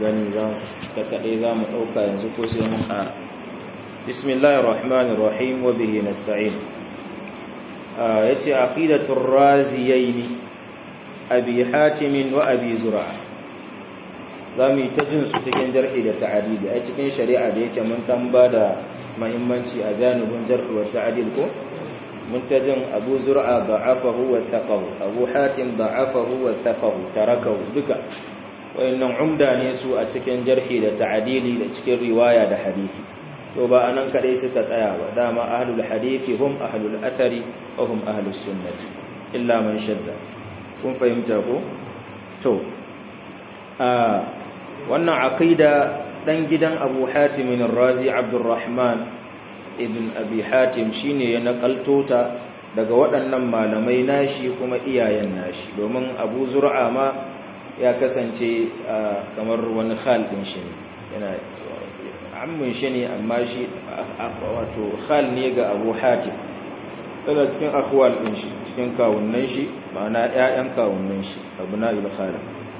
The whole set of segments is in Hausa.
gani za ta kaɗai za mu ɗauka yanzu ko sai mun ƙara bismillahir rahmanir rahim wa bihi nasta'in yace aqidatur raziyaini abi hatim wa abi zur'a zamu yi ta jin su cikin jarhi da ta'dil a cikin shari'a da yake mun tamba da muhimmanci a zanubin jarhi wa ta'dil ko mun ta jin abu zur'a da'afahu wa thaqahu abu hatim da'afahu wa thaqahu tarakahu duka wayannan umda ne su a cikin jarhi da ta'dili da cikin riwaya da hadisi to ba anan kadai suka tsaya ba dama ahlul hadisi hum ahlul athari wa hum ahlus sunnati illa man shadda kun fahimta ko to a wannan aqida dan gidan Abu Hatim ar-Razi Abdurrahman ibn Abi Hatim shine ya nakalto ta daga waɗannan malamai nashi kuma iyayen nashi domin Abu Zur'a ma ya kasance kamar wani khal din shi yana ammin shi ne amma shi wato khal ne ga Abu Hatim yana cikin akhwal din shi cikin kawunnan shi ma'ana ƴaƴan kawunnan shi abna'ul khal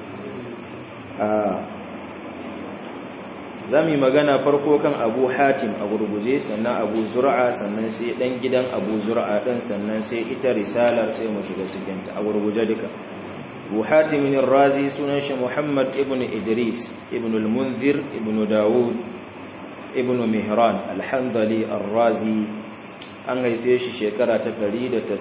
zami magana farko kan Abu Hatim a gurguje sannan Abu Zur'a sannan sai dan gidan Abu Zur'a dan sannan sai ita risalar sai mu shiga cikin ta a gurguje duka Abu Hatim ar-Razi sunan shi Muhammad ibn Idris ibn al-Munzir ibn Dawud ibn Mihran al-Handali ar-Razi an haife shi shekara ta 195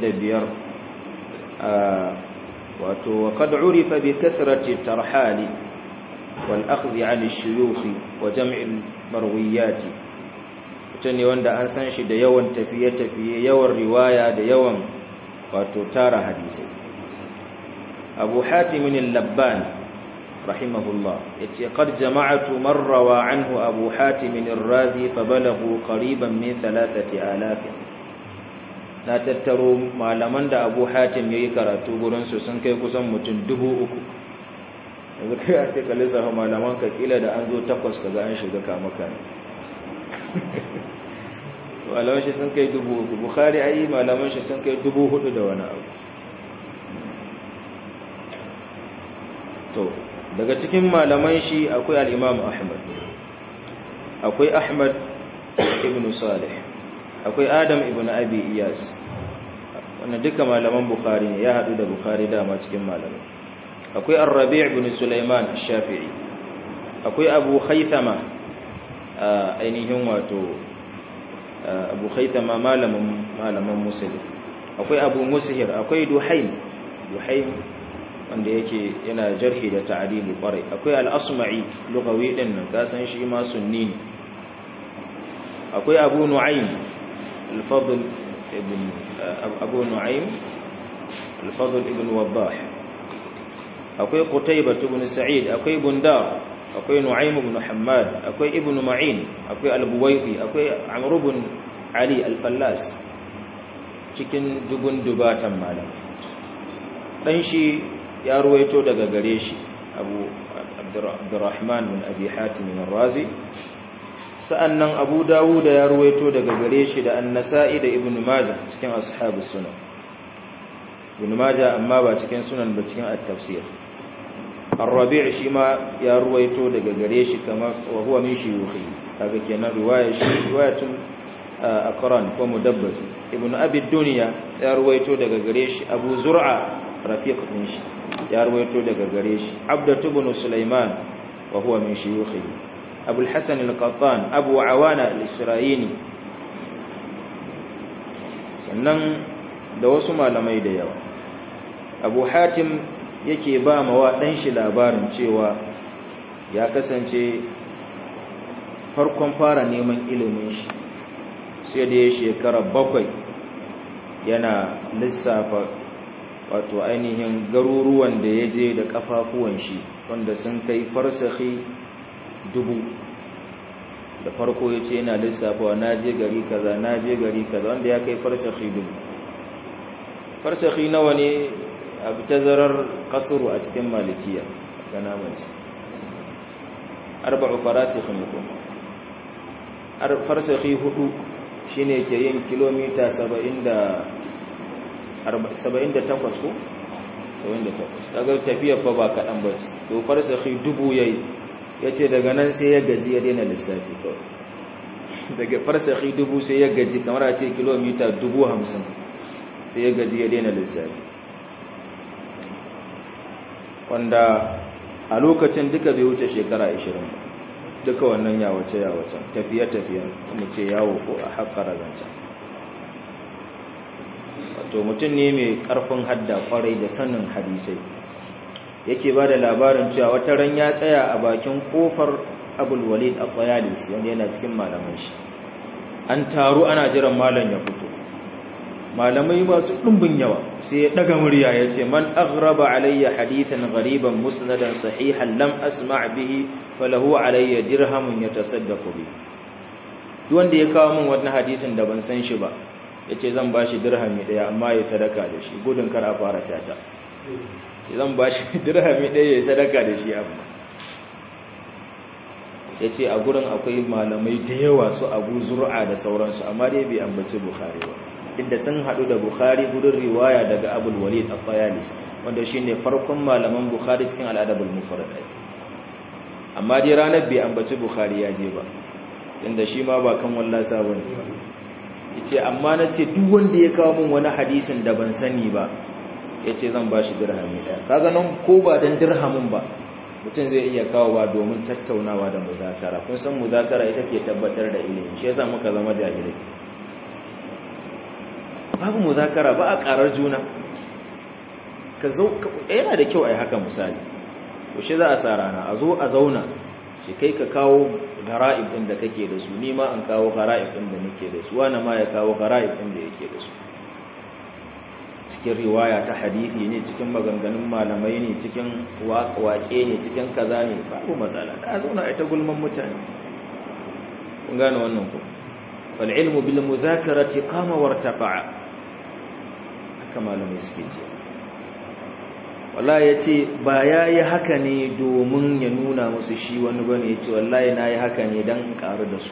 wato wa qad urifa bi kathrati tarhali wal akhdhi 'an ash-shuyukh wa jam' al-marwiyat mutane wanda an san shi da yawan tafiye-tafiye yawan riwaya da yawan wato tara hadisi abu hatim al-labban rahimahullah yace qad jama'atu man rawa anhu abu hatim ar-razi fabalaghu qariban min 3000 na tattaro malaman da abu hatim yayi karatu gurin su sun kai kusan mutum 3000 yanzu kai a ce ka lissafa malaman ka kila da an zo takwas kaga an shiga kamaka ne malaman shi sun kai 3000 bukhari ayi malaman shi sun kai 4000 da wani abu to daga cikin malaman shi akwai al'imam ahmad akwai ahmad ibn salih akwai adam ibn abi iyas wannan duka malaman bukhari ne ya haɗu da bukhari dama cikin malamai akwai arrabi ibn sulaiman shafi'i akwai abu haithama ainihin wato abu haithama malaman musulun akwai abu musihir akwai duhaim duhaim wanda yake yana jarhi da ta'dili kwarai akwai al-asma'i lugawi din nan kasan shi ma sunni ne akwai abu nu'aym al-fadl ibn abu nu'aym al-fadl ibn wabbah akwai qutaybah ibn sa'id akwai bundar akwai nu'aym ibn hammad akwai ibn ma'in akwai al-buwaydi akwai amr ibn ali al-fallas cikin dubun dubatan malam dan shi ya ruwaito daga gare shi abu abdurrahman bin abi hatim ar-razi sa'annan abu dawud ya ruwaito daga gare shi da an-nasa'i da ibnu majah cikin ashabus sunan ibnu majah amma ba cikin sunan ba cikin at-tafsir ar-rabi' shi ma ya ruwaito daga gare shi kamar wa huwa min shuyukhi kaga kenan riwaya shi riwayatun aqran ko mudabbas ibnu abi dunya ya ruwaito daga gare shi abu zur'a rafiq din shi ya ruwaito daga gare shi abdatu ibn sulaiman wa huwa min shuyukhihi abu al-hasan al-qattan abu awana al-isra'ini sannan da wasu malamai da yawa abu hatim yake ba mawa dan shi labarin cewa ya kasance farkon fara neman ilimin shi sai da ya shekara bakwai yana lissafa wato ainihin garuruwan da ya je da kafafuwan shi wanda sun kai farsahi dubu da farko ya ce yana lissafawa na je gari kaza na je gari kaza wanda ya kai farsahi dubu farsahi nawa ne a tazarar kasuru a cikin malikiya ga namanci arba'u farasikhin kuma farsahi hudu shine ke yin kilomita saba'in da 78 ko 78 kaga tafiyar fa ba kadan ba ce to farsahi dubu yayi ya ce daga nan sai ya gaji ya daina lissafi kawai daga farsaki dubu sai ya gaji kamar a ce kilomita dubu hamsin sai ya gaji ya daina lissafi wanda a lokacin duka bai wuce shekara 20 duka wannan yawace yawacen tafiye-tafiye mu ce yawo ko a haƙara zancen wato mutum ne mai ƙarfin hadda kwarai da sanin hadisai yake ba da labarin cewa wata ran ya tsaya a bakin kofar abulwalid a kwayalis wanda yana cikin malaman shi an taru ana jiran malam ya fito malamai masu ɗumbin yawa sai ya ɗaga murya ya ce man aghraba alayya hadithan ghariban musnadan sahihan lam asma' bihi falahu alayya dirhamun yatasaddaqu bi duk wanda ya kawo min wannan hadisin da ban san shi ba yace zan bashi dirhami daya amma ya sadaka da shi gudun kar a fara tata sai zan bashi dirhami daya ya sadaka da shi amma yace a gurin akwai malamai da yawa su Abu Zur'a da sauransu amma dai bai ambaci Bukhari ba inda sun hadu da Bukhari gudun riwaya daga Abul Walid al-Qayalis wanda shine farkon malaman Bukhari cikin al-Adabul Mufrad amma dai ranar bai ambaci Bukhari ya je ba tunda shi ma ba kan wallasa bane yace amma nace duk wanda ya kawo min wani hadisin da ban sani ba yace zan bashi dirhami daya kaga nan ko ba dan dirhamin ba mutum zai iya kawo ba domin tattaunawa da muzakara kun san muzakara ita ke tabbatar da ilimi shi yasa muka zama jahilai babu muzakara ba a karar juna ka zo yana da kyau a yi haka misali to shi za a sa rana a zo a zauna shi kai ka kawo gara'ib ɗin da kake da su ni ma an kawo gara'ib ɗin da nake da su wani ma ya kawo gara'ib ɗin da yake da su cikin riwaya ta hadithi ne cikin maganganun malamai ne cikin waƙe ne cikin kaza ne babu matsala ka zauna a ita gulman mutane kun gane wannan ku fal ilmu bil muzakarati qama wartafa'a haka malamai suke ce wallahi yace ba yayi haka ne domin ya nuna musu shi wani bane yace wallahi nayi haka ne dan karu da su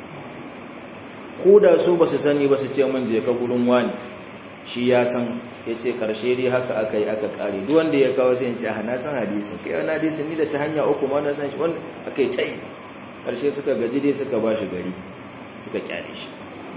ko da su basu sani ba su ce mun je ka gurin wani shi ya san yace karshe dai haka aka yi aka kare duk wanda ya kawo sai ya ce na san hadisin kai wani hadisin ni da ta hanya uku ma na san shi wanda akai tai karshe suka gaji dai suka bashi gari suka kyale shi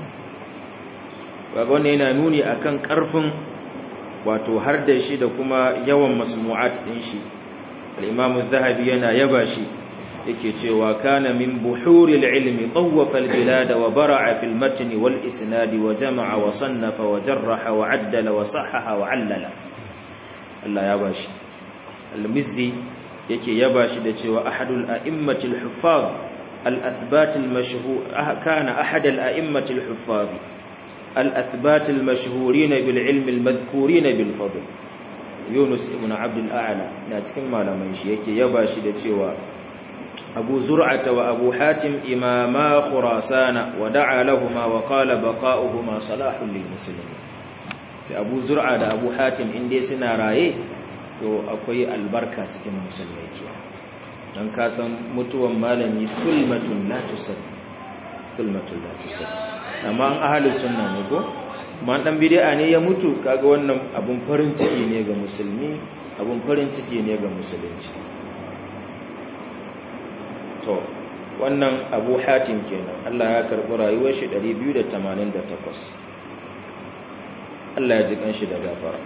kaga wannan yana nuni akan karfin wato har da shi da kuma yawan masmu'at din shi al-imam az-zahabi yana yaba shi yake cewa kana min buhuril ilmi tawwafa al-bilad wa bara'a fil matn wal isnad wa jama'a wa sannafa wa jarraha wa addala wa sahaha wa 'allala Allah ya bashi al-mizzi yake yaba shi da cewa ahadul a'immati al-huffaz al-athbat al-mashhur kana ahad al-a'immati al-huffaz الأثبات المشهورين بالعلم المذكورين بالفضل يونس ابن عبد الأعلى ناتكن ما لمن شي yake yaba shi da cewa Abu Zur'ata wa Abu Hatim imama Khurasana wa da'a lahumu wa qala baqa'uhuma salahun lil muslimin sai Abu Zur'a da Abu Hatim inde suna raye to akwai albarka cikin musulmai ke dan ka san mutuwan malami sulmatun la tusad sulmatun la tusad amma an ahalus sunna ne ko kuma dan bid'a ne ya mutu kaga wannan abun farin ciki ne ga musulmi abun farin ciki ne ga musulunci to wannan Abu Hatim kenan Allah ya karbi rayuwar shi 288 Allah ya ji kanshi da gafara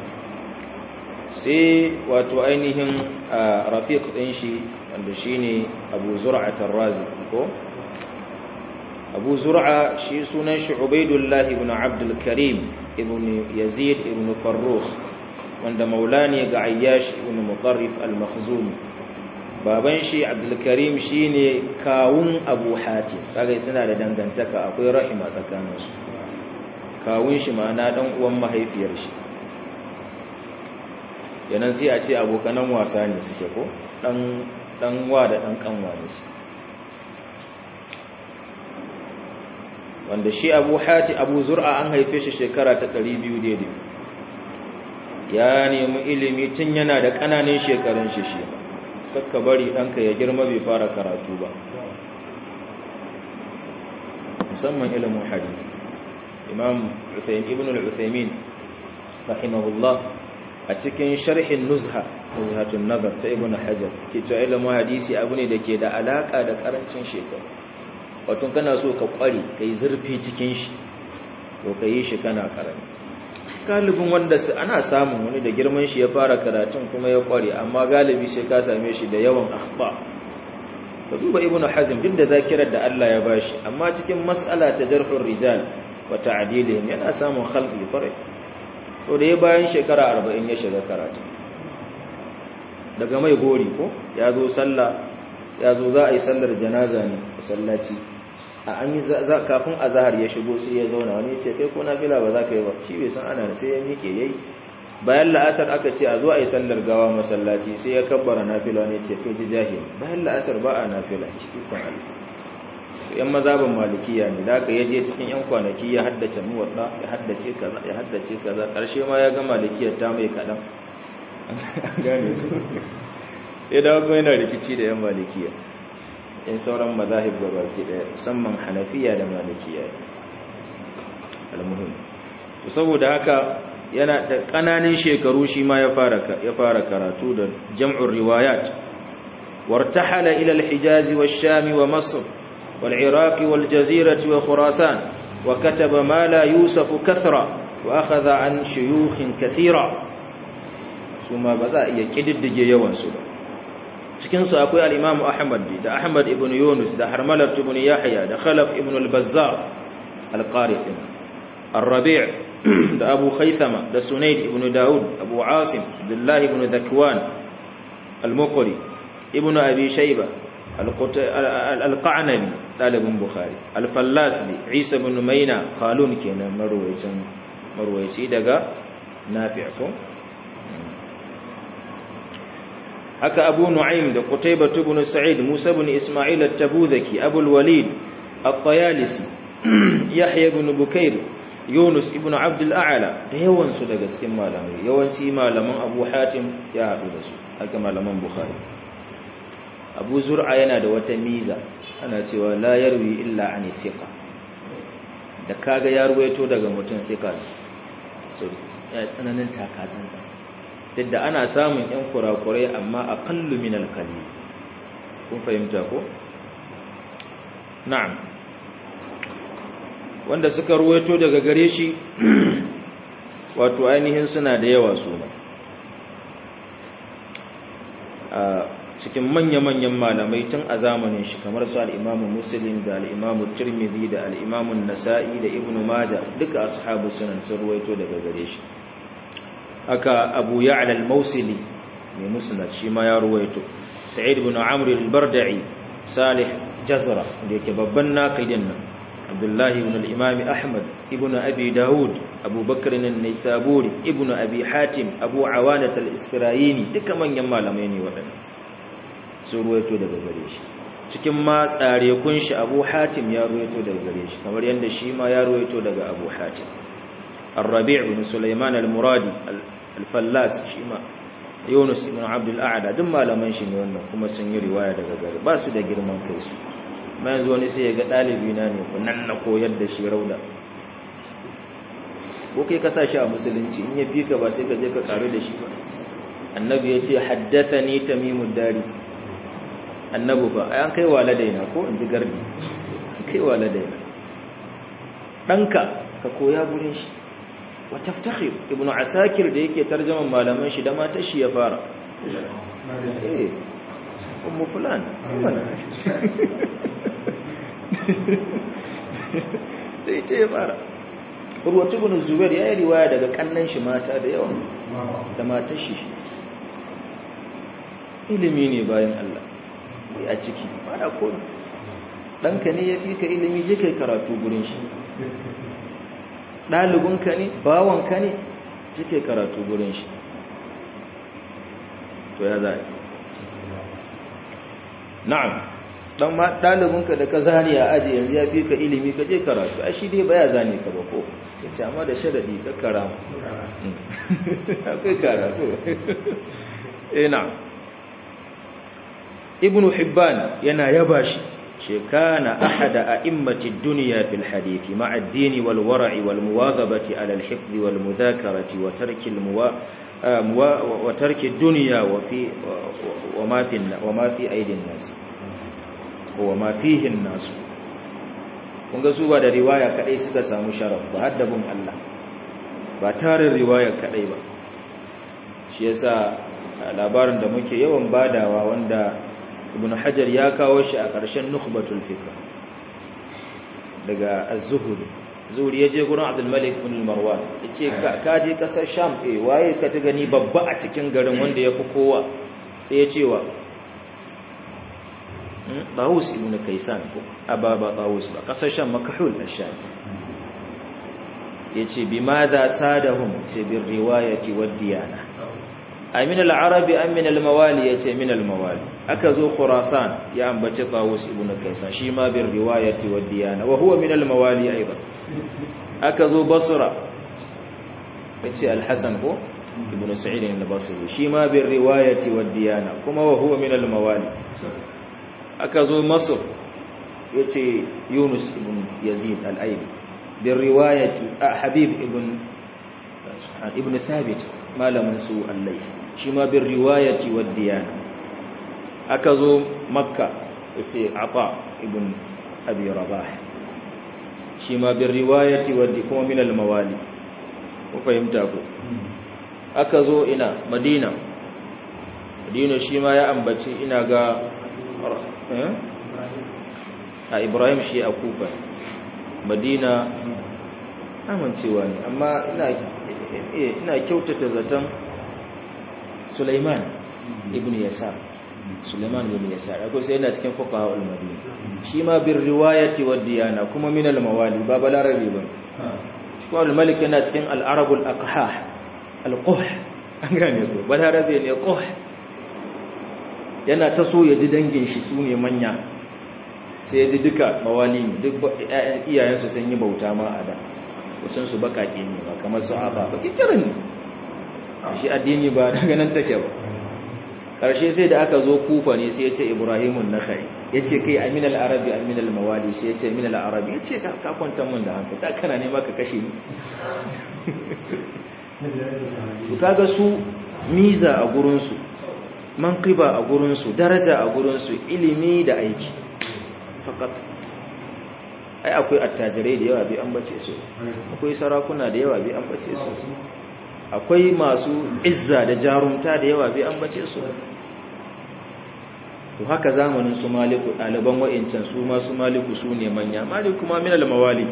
sai wato ainihin rafiq din shi wanda shine Abu Zur'at ar-Razi ko abu zur'a shi sunan shi ubaidullah ibn abdul karim ibn yazid ibn farrukh wanda maula ne ga ayyash ibn muqarrif al-makhzumi baban shi abdul karim shine kawun abu hatim kaga suna da dangantaka akwai rahima tsakanin su kawun shi ma'ana dan uwan mahaifiyar shi yanan sai a ce abokanan wasa ne suke ko dan dan wa da dan kanwa ne su wanda shi abu hati abu zur'a an haife shi shekara ta 200 daidai ya nemi ilimi tun yana da ƙananan shekarun shi shi kakka bari ɗanka ya girma bai fara karatu ba musamman ilimin hadisi imam ibn al-uthaymin rahimahullah a a cikin sharhin nuzha nuzhatun nazar ta ibn hajar ke cewa ilimin hadisi abu ne da ke da alaka da karancin shekaru wato kana so ka kware ka yi zurfi cikin shi to ka yi shi kana karami galibin wanda su ana samun wani da girman shi ya fara karatun kuma ya kware amma galibi sai ka same shi da yawan akhba ka duba ibn hazm duk da zakirar da Allah ya bashi amma cikin mas'ala ta jarhur rijal wa ta'dilihim yana samun khalqi farai so da ya bayan shekara 40 ya shiga karatu daga mai gori ko ya zo sallah ya zo za a yi sallar janaza ne a sallaci a an yi kafin azahar ya shigo sai ya zauna wani ce kai ko nafila ba za ka yi ba shi bai san ana sai ya miƙe yayi bayan la'asar aka ce a zo a yi sallar gawa masallaci sai ya kabbara nafila ne ce kai ji jahili bayan la'asar ba a nafila ciki kwan Allah yan mazaban malikiya ne da aka yaje cikin yan kwanaki ya haddace muwadda ya haddace kaza ya haddace kaza karshe ma ya ga malikiyar ta mai kadan gane ya dawo kuma yana rikici da yan malikiya in sauran mazahib gabaki daya musamman hanafiya da malikiya almuhim to saboda haka yana da kananan shekaru shi ma ya fara ya fara karatu da jam'ur riwayat wartahala ila al-hijaz wash-sham wa masr wal-iraq wal-jazirah wa khurasan wa kataba ma la yusaf kathra wa akhadha an shuyukh kathira suma ba za iya kididdige yawan su ba cikinsu akwai al'imamu Ahmad da Ahmad ibn Yunus da Harmalar ibn Yahya da Khalaf ibn al-Bazzar al-Qari al-Rabi' da Abu Khaythama da Sunayd ibn Dawud Abu Asim Abdullah ibn Dhakwan al-Muqri ibn Abi Shayba al-Qa'nabi dalibin Bukhari al-Fallasli Isa ibn Maina Qalun kenan marwayacin marwayaci daga Nafi' ko haka abu nu'aym da qutaybah ibn sa'id musa ibn isma'il at-tabuzaki abu al-walid at-tayalisi yahya ibn bukair yunus ibn abd al-a'la da yawan su daga cikin malamai yawanci malaman abu hatim ya hadu da su haka malaman bukhari abu zur'a yana da wata miza ana cewa la yarwi illa an thiqa da kaga ya ruwaito daga mutum thiqa so ya tsananin takatsansa duk da ana samun ‘yan kurakurai amma a kallu min alkali kun fahimta ko? na'am wanda suka ruwaito daga gare shi wato ainihin suna da yawa su ma a cikin manya-manyan malamai tun a zamanin shi kamar su al'imamu muslim da al'imamu turmidi da al'imamun nasa'i da ibn maja duka ashabu sunan sun ruwaito daga gare shi haka abu ya'la al-mausili mai musnad shi ma ya ruwaito sa'id ibn amr al-barda'i salih jazra da yake babban naqidin nan abdullahi ibn al-imam ahmad ibn abi daud abu bakr an-naisaburi ibn abi hatim abu awanat al-isfirayini duka manyan malamai ne waɗannan sun ruwaito daga gare shi cikin ma tsare kun shi abu hatim ya ruwaito daga gare shi kamar yadda shi ma ya ruwaito daga abu hatim الربيع بن سليمان المرادي الفلاس شيما يونس بن عبد الاعلى duk malaman shi ne wannan kuma sun yi riwaya daga gare ba su da girman kai su mai yanzu wani sai ya ga dalibi na ne ku nan na koyar da shi rauda ko kai ka sa shi a musulunci in ya fi ka ba sai ka je ka karu da shi ba annabi ya ce haddathani tamimud dari annabi ba an kai waladaina ko in ji gardi kai waladaina danka ka koya gurin shi وتفتخر ابن عساكر da yake tarjaman malaman shi da matar shi ya fara eh ummu fulan da ita ya fara urwatu ibn zubair ya yi riwaya daga kannan shi mata da yawa da matar shi ilimi ne bayan Allah a ciki ba da ko ɗanka ne ya fi ka ilimi je kai karatu gurin shi ɗalibinka ne bawanka ne cike karatu gurin shi to ya za na'am dan ma ɗalibinka da ka zane a aji yanzu ya fi ka ilimi ka je karatu a shi dai baya zane ka ba ko ya ce amma da sharaɗi ka karama akwai karatu eh na ibnu hibban yana yaba shi كان أحد أئمة الدنيا في الحديث مع الدين والورع والمواظبة على الحفظ والمذاكرة وترك الموا wa tarki duniya wa fi wa ma fi wa ma fi aidin nas wa ma fihi nas kun ga su ba da riwaya kadai suka samu sharaf ba haddabin Allah ba tarin riwaya kadai ba shi yasa labarin da muke yawan badawa wanda ibn hajar ya kawo shi a ƙarshen nukhbatul fikr daga az-zuhri zuhri yaje gurin abdul malik ibn marwan yace ka je kasar sham eh waye ka ta gani babba a cikin garin wanda yafi kowa sai ya ce wa Tawus ibn Kaysan ko ababa Tawus ba kasar sham makahul ash-sham yace bimadha sadahum sai bir riwayati wad diyana amin al-arabi am min al-mawali yace min al-mawali aka zo khurasan ya ambace Tawus ibn Kaysan shi ma bir riwayati wad diyana wa huwa min al-mawali aidan aka zo Basra yace al-Hasan ko ibn Sa'id al-Basri shi ma bir riwayati wad diyana kuma wa huwa min al-mawali aka zo Masr yace Yunus ibn Yazid al-Aili bir riwayati Habib ibn ibn Thabit malamin su allai shi ma bin riwayati wa diyana aka zo makka sai ata ibn abi rabah shi ma bin riwayati wa kuma min al-mawali ku fahimta ku aka zo ina madina madina shi ma ya ambaci ina ga a ibrahim shi a kufa madina amincewa ne amma ina ina kyautata zaton Sulaiman ibn Yasar Sulaiman ibn Yasar akwai sai yana cikin fuqaha al-Madina shi ma bir riwayati wa diyana kuma min al-mawali ba balarabi ba shi kuma al-Malik yana cikin al-Arab al-Aqhah al-Quh an gane ko balarabi ne Quh yana ta so ya ji dangin shi su ne manya sai ya ji duka mawali ne duk iyayensu sun yi bauta ma a da wasan su bakake ne ba kamar su aba ba kikirin ne shi addini ba daga nan take ba karshe sai da aka zo kufa ne sai ya ce ibrahimun nakhai ya ce kai amin al-arabi amin al-mawali sai ya ce min al-arabi ya ce ka kwanta mun da hankali da kana nema ka kashe ni to kaga su miza a gurin su manqiba a gurin su daraja a gurin su ilimi da aiki fakat ai akwai attajirai da yawa bai ambace su akwai sarakuna da yawa bai ambace su akwai masu izza da jarumta da yawa bai ambace su to haka zamanin su maliku ɗaliban wa'incan su ma su maliku su ne manya maliku kuma min al-mawali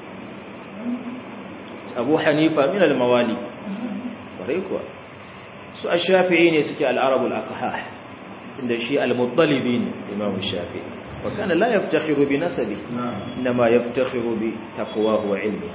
abu hanifa min al-mawali kwarai kuwa su ash-shafi'i ne suke al-arabul aqhah inda shi al-muttalibi ne imam shafi'i وكان لا يفتخر بنسبه إنما يفتخر بتقواه وعلمه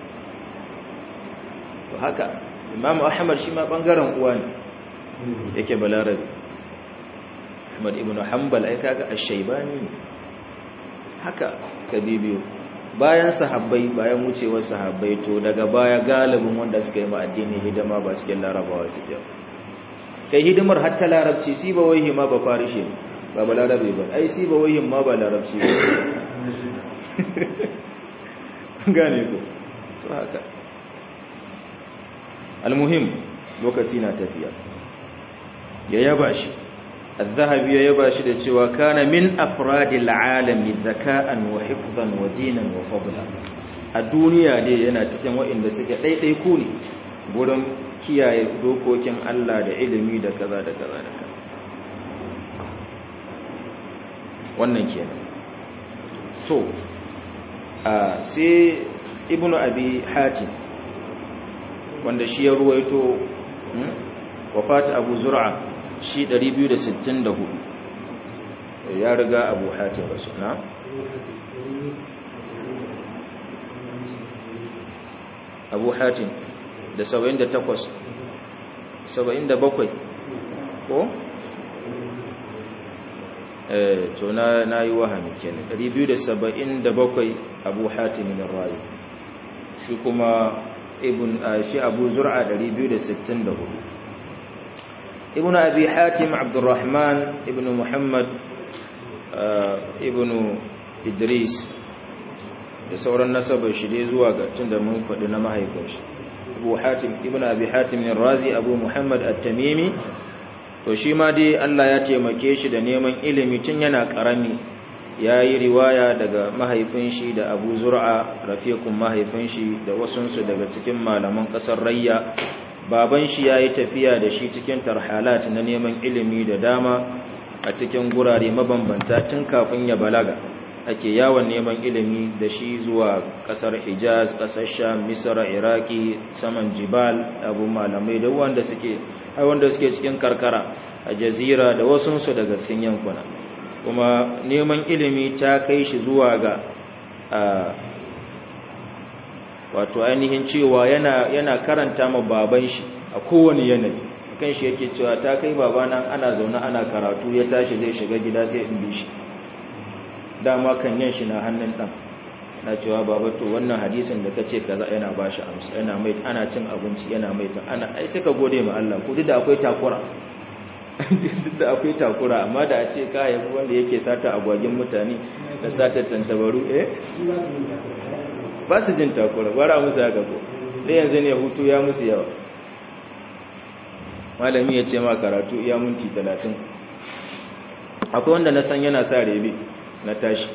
وهكا إمام أحمد شما بانغارن uwani yake balarabi Ahmad ibn Hanbal ai kaga ash-Shaybani haka kabibiyo bayan sahabbai bayan wucewar sahabbai to daga baya galibin wanda suka yi ma addini hidima ba cikin larabawa suke kai hidimar hatta larabci si ba wai ma ba farishe ne ba ba larabe ba ai si ba wayin ma ba larabci ba gane ko to haka almuhim lokaci na tafiya ya yaba shi الذهبي ya yaba shi da cewa kana min afradil alami zaka'an wa hifdhan wa dinan wa fadla a duniya ne yana cikin waɗanda suke daidai ku ne gurin kiyaye dokokin Allah da ilimi da kaza da kaza da kaza wannan kenan so a sai ibnu abi hatim wanda shi ya ruwaito wafat abu zur'a shi 264 ya riga abu hatim rasu na abu hatim da 78 77 ko to na na yi wahami kenan 277 abu hatim ar-razi shi kuma ibn shi abu zur'a 264 ibn abi hatim abdurrahman ibn muhammad ibn idris da sauran nasabar shi dai zuwa ga tunda mun faɗi na mahaifinshi abu hatim ibn abi hatim razi abu muhammad at-tamimi to shi ma dai Allah ya taimake shi da neman ilimi tun yana karami ya yi riwaya daga mahaifin shi da abu zur'a rafiqun mahaifin shi da wasunsu daga cikin malaman kasar rayya baban shi ya yi tafiya da shi cikin tarhalat na neman ilimi da dama a cikin gurare mabambanta tun kafin ya balaga ake yawon neman ilimi da shi zuwa kasar hijaz kasar sham misra iraki saman jibal abu malamai da wanda suke wanda suke cikin karkara a jazira da wasunsu daga cikin yankuna kuma neman ilimi ta kai shi zuwa ga wato ainihin cewa yana yana karanta ma baban shi a kowane yanayi kan shi yake cewa ta kai babana ana zaune ana karatu ya tashi zai shiga gida sai in bi shi dama kan yin shi na hannun dan na cewa baba to wannan hadisin da kace kaza yana bashi amsa yana mai ana cin abinci yana mai ta ana ai sai ka gode ma Allah ko duk da akwai takura duk da akwai takura amma da a ce ka yabi wanda yake sata agwagin mutane da sata tantabaru eh ba su jin takura bara musu haka ko da yanzu ne hutu ya musu yawa malami ya ce ma karatu iya minti talatin akwai wanda na san yana sa rebe na tashi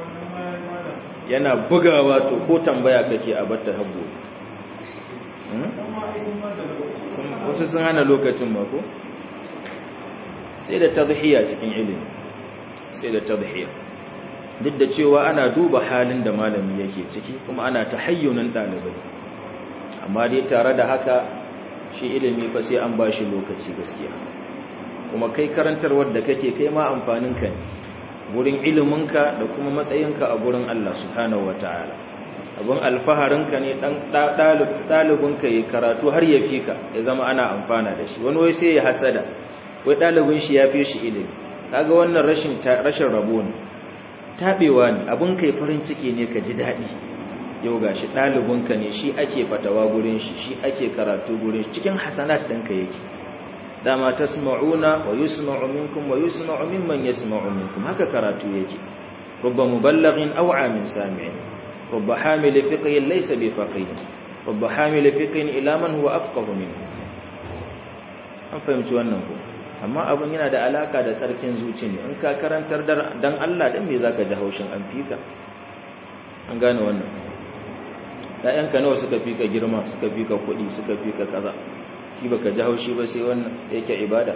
yana bugawa to ko tambaya kake a batta habbo wasu sun hana lokacin mako sai da tadhiya cikin ilimi sai da tadhiya duk da cewa ana duba halin da malami yake ciki kuma ana tahayyunan dalibai amma dai tare da haka shi ilimi fa sai an bashi lokaci gaskiya kuma kai karantarwar da kake kai ma amfanin ka ne gurin iliminka da kuma matsayinka a gurin Allah subhanahu wataala abun alfaharinka ne dan dalibinka yi karatu har ya fika ya zama ana amfana da shi wani wai sai ya hasada wai dalibin shi ya fi shi ilimi kaga wannan rashin rashin rabo ne tabewa ne abun kai farin ciki ne ka ji dadi yau gashi dalibinka ne shi ake fatawa gurin shi shi ake karatu gurin shi cikin hasanat ɗinka yake dama tasma'una wa yusma'u minkum wa yusma'u mimman yasma'u minkum haka karatu yake rubba muballighin aw amin sami'in rubba hamil fiqhin laysa bi faqih rubba hamil fiqhin ila man huwa afqahu minhu an fahimci wannan ko amma abin yana da alaka da sarkin zuci ne in ka karantar dan Allah dan me zaka ji haushin an fika an gane wannan ɗayanka nawa suka fika girma suka fika kuɗi suka fika kaza shi baka ji haushi ba sai wannan yake ibada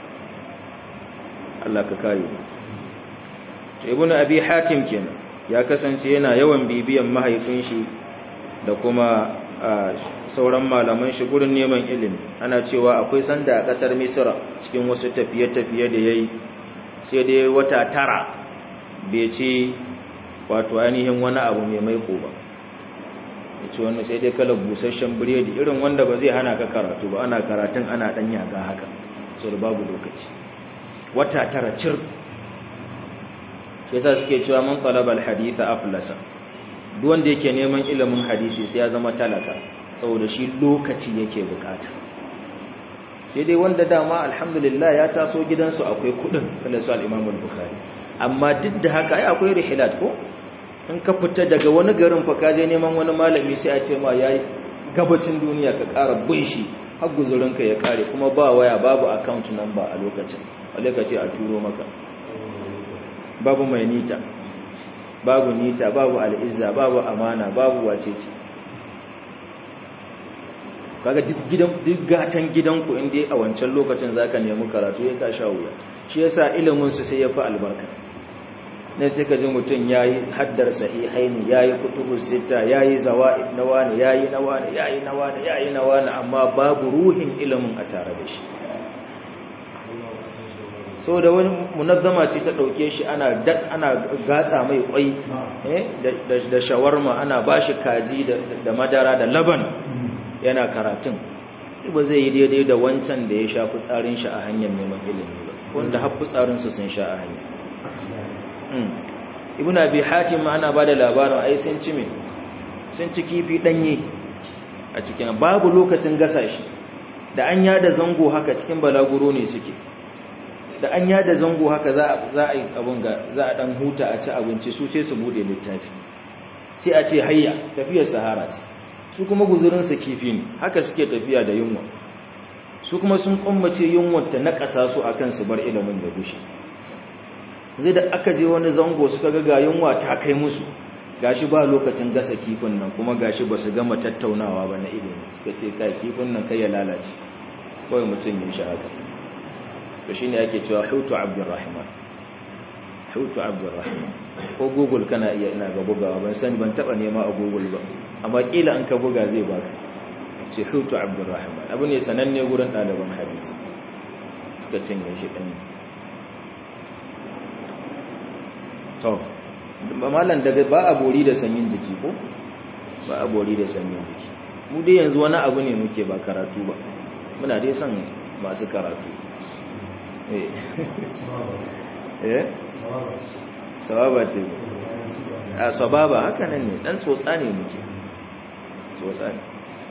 Allah ka kare to ibnu abi hatim kenan ya kasance yana yawan bibiyan mahaifin shi da kuma sauran malaman shi gurin neman ilimi ana cewa akwai sanda a kasar misra cikin wasu tafiye-tafiye da yayi sai dai wata tara bai ce wato ainihin wani abu mai maiko ba yace wannan sai dai kala busasshen biredi irin wanda ba zai hana ka karatu ba ana karatun ana dan yaga haka so da babu lokaci wata tara cir yasa suke cewa man talaba alhadith aflasa duk wanda yake neman ilimin hadisi sai ya zama talaka saboda shi lokaci yake bukata sai dai wanda dama alhamdulillah ya taso gidansu akwai kudin kala su al-Imam al-Bukhari amma duk da haka ai akwai rihilat ko in ka fita daga wani garin fa ka je neman wani malami sai a ce ma yayi gabacin duniya ka ƙara bin shi har guzurinka ya kare kuma ba waya babu account number a lokacin a lokacin a turo maka babu mai nita babu nita babu al'izza babu amana babu wacece kaga duk gidan duk gatan gidanku inda a wancan lokacin zaka nemi karatu ya ka sha wuya shi yasa ilimin su sai ya fi albarka dan sai ka ji mutum yayi haddar sahihaini yayi kutubus sita yayi zawaid na wani yayi na wani yayi na wani yayi na wani amma babu ruhin ilimin a tare da shi so da wani munazzama ce ta dauke shi ana ana gatsa mai kwai da shawarma ana bashi kaji da madara da laban yana karatun ba zai yi daidai da wancan da ya sha fitsarin shi a hanyar neman ilimi ba wanda har fitsarin su sun sha a hanya ibn abi hatim ana bada labarin ai sun ci me sun ci kifi danye a cikin babu lokacin gasa shi da an yada zango haka cikin balaguro ne suke da an yada zango haka za za a yi abun ga za a dan huta a ci abinci su sai su bude littafi sai a ce hayya tafiyar sahara ce su kuma guzurinsa kifi ne haka suke tafiya da yunwa su kuma sun kummace yunwar ta na ƙasa su akan su bar ilimin da gushe zai da aka je wani zango suka ga ga yunwa ta kai musu gashi ba lokacin gasa kifin nan kuma gashi ba su gama tattaunawa ba na ilimi suka ce kai kifin nan kai ya lalace kawai mutum yin shi haka to shi ne ake cewa hutu abdurrahman hutu abdurrahman ko google kana iya ina ga bugawa ban sani ban taba nema a google ba amma kila an ka buga zai baka ce hutu abdurrahman abu ne sananne gurin ɗaliban hadisi suka cinye shi ɗan to malam daga ba a bori da sanyin jiki ko ba a bori da sanyin jiki mu dai yanzu wani abu ne muke ba karatu ba muna dai son masu karatu eh sababa ce a sababa haka nan ne dan tsotsa ne muke tsotsa ne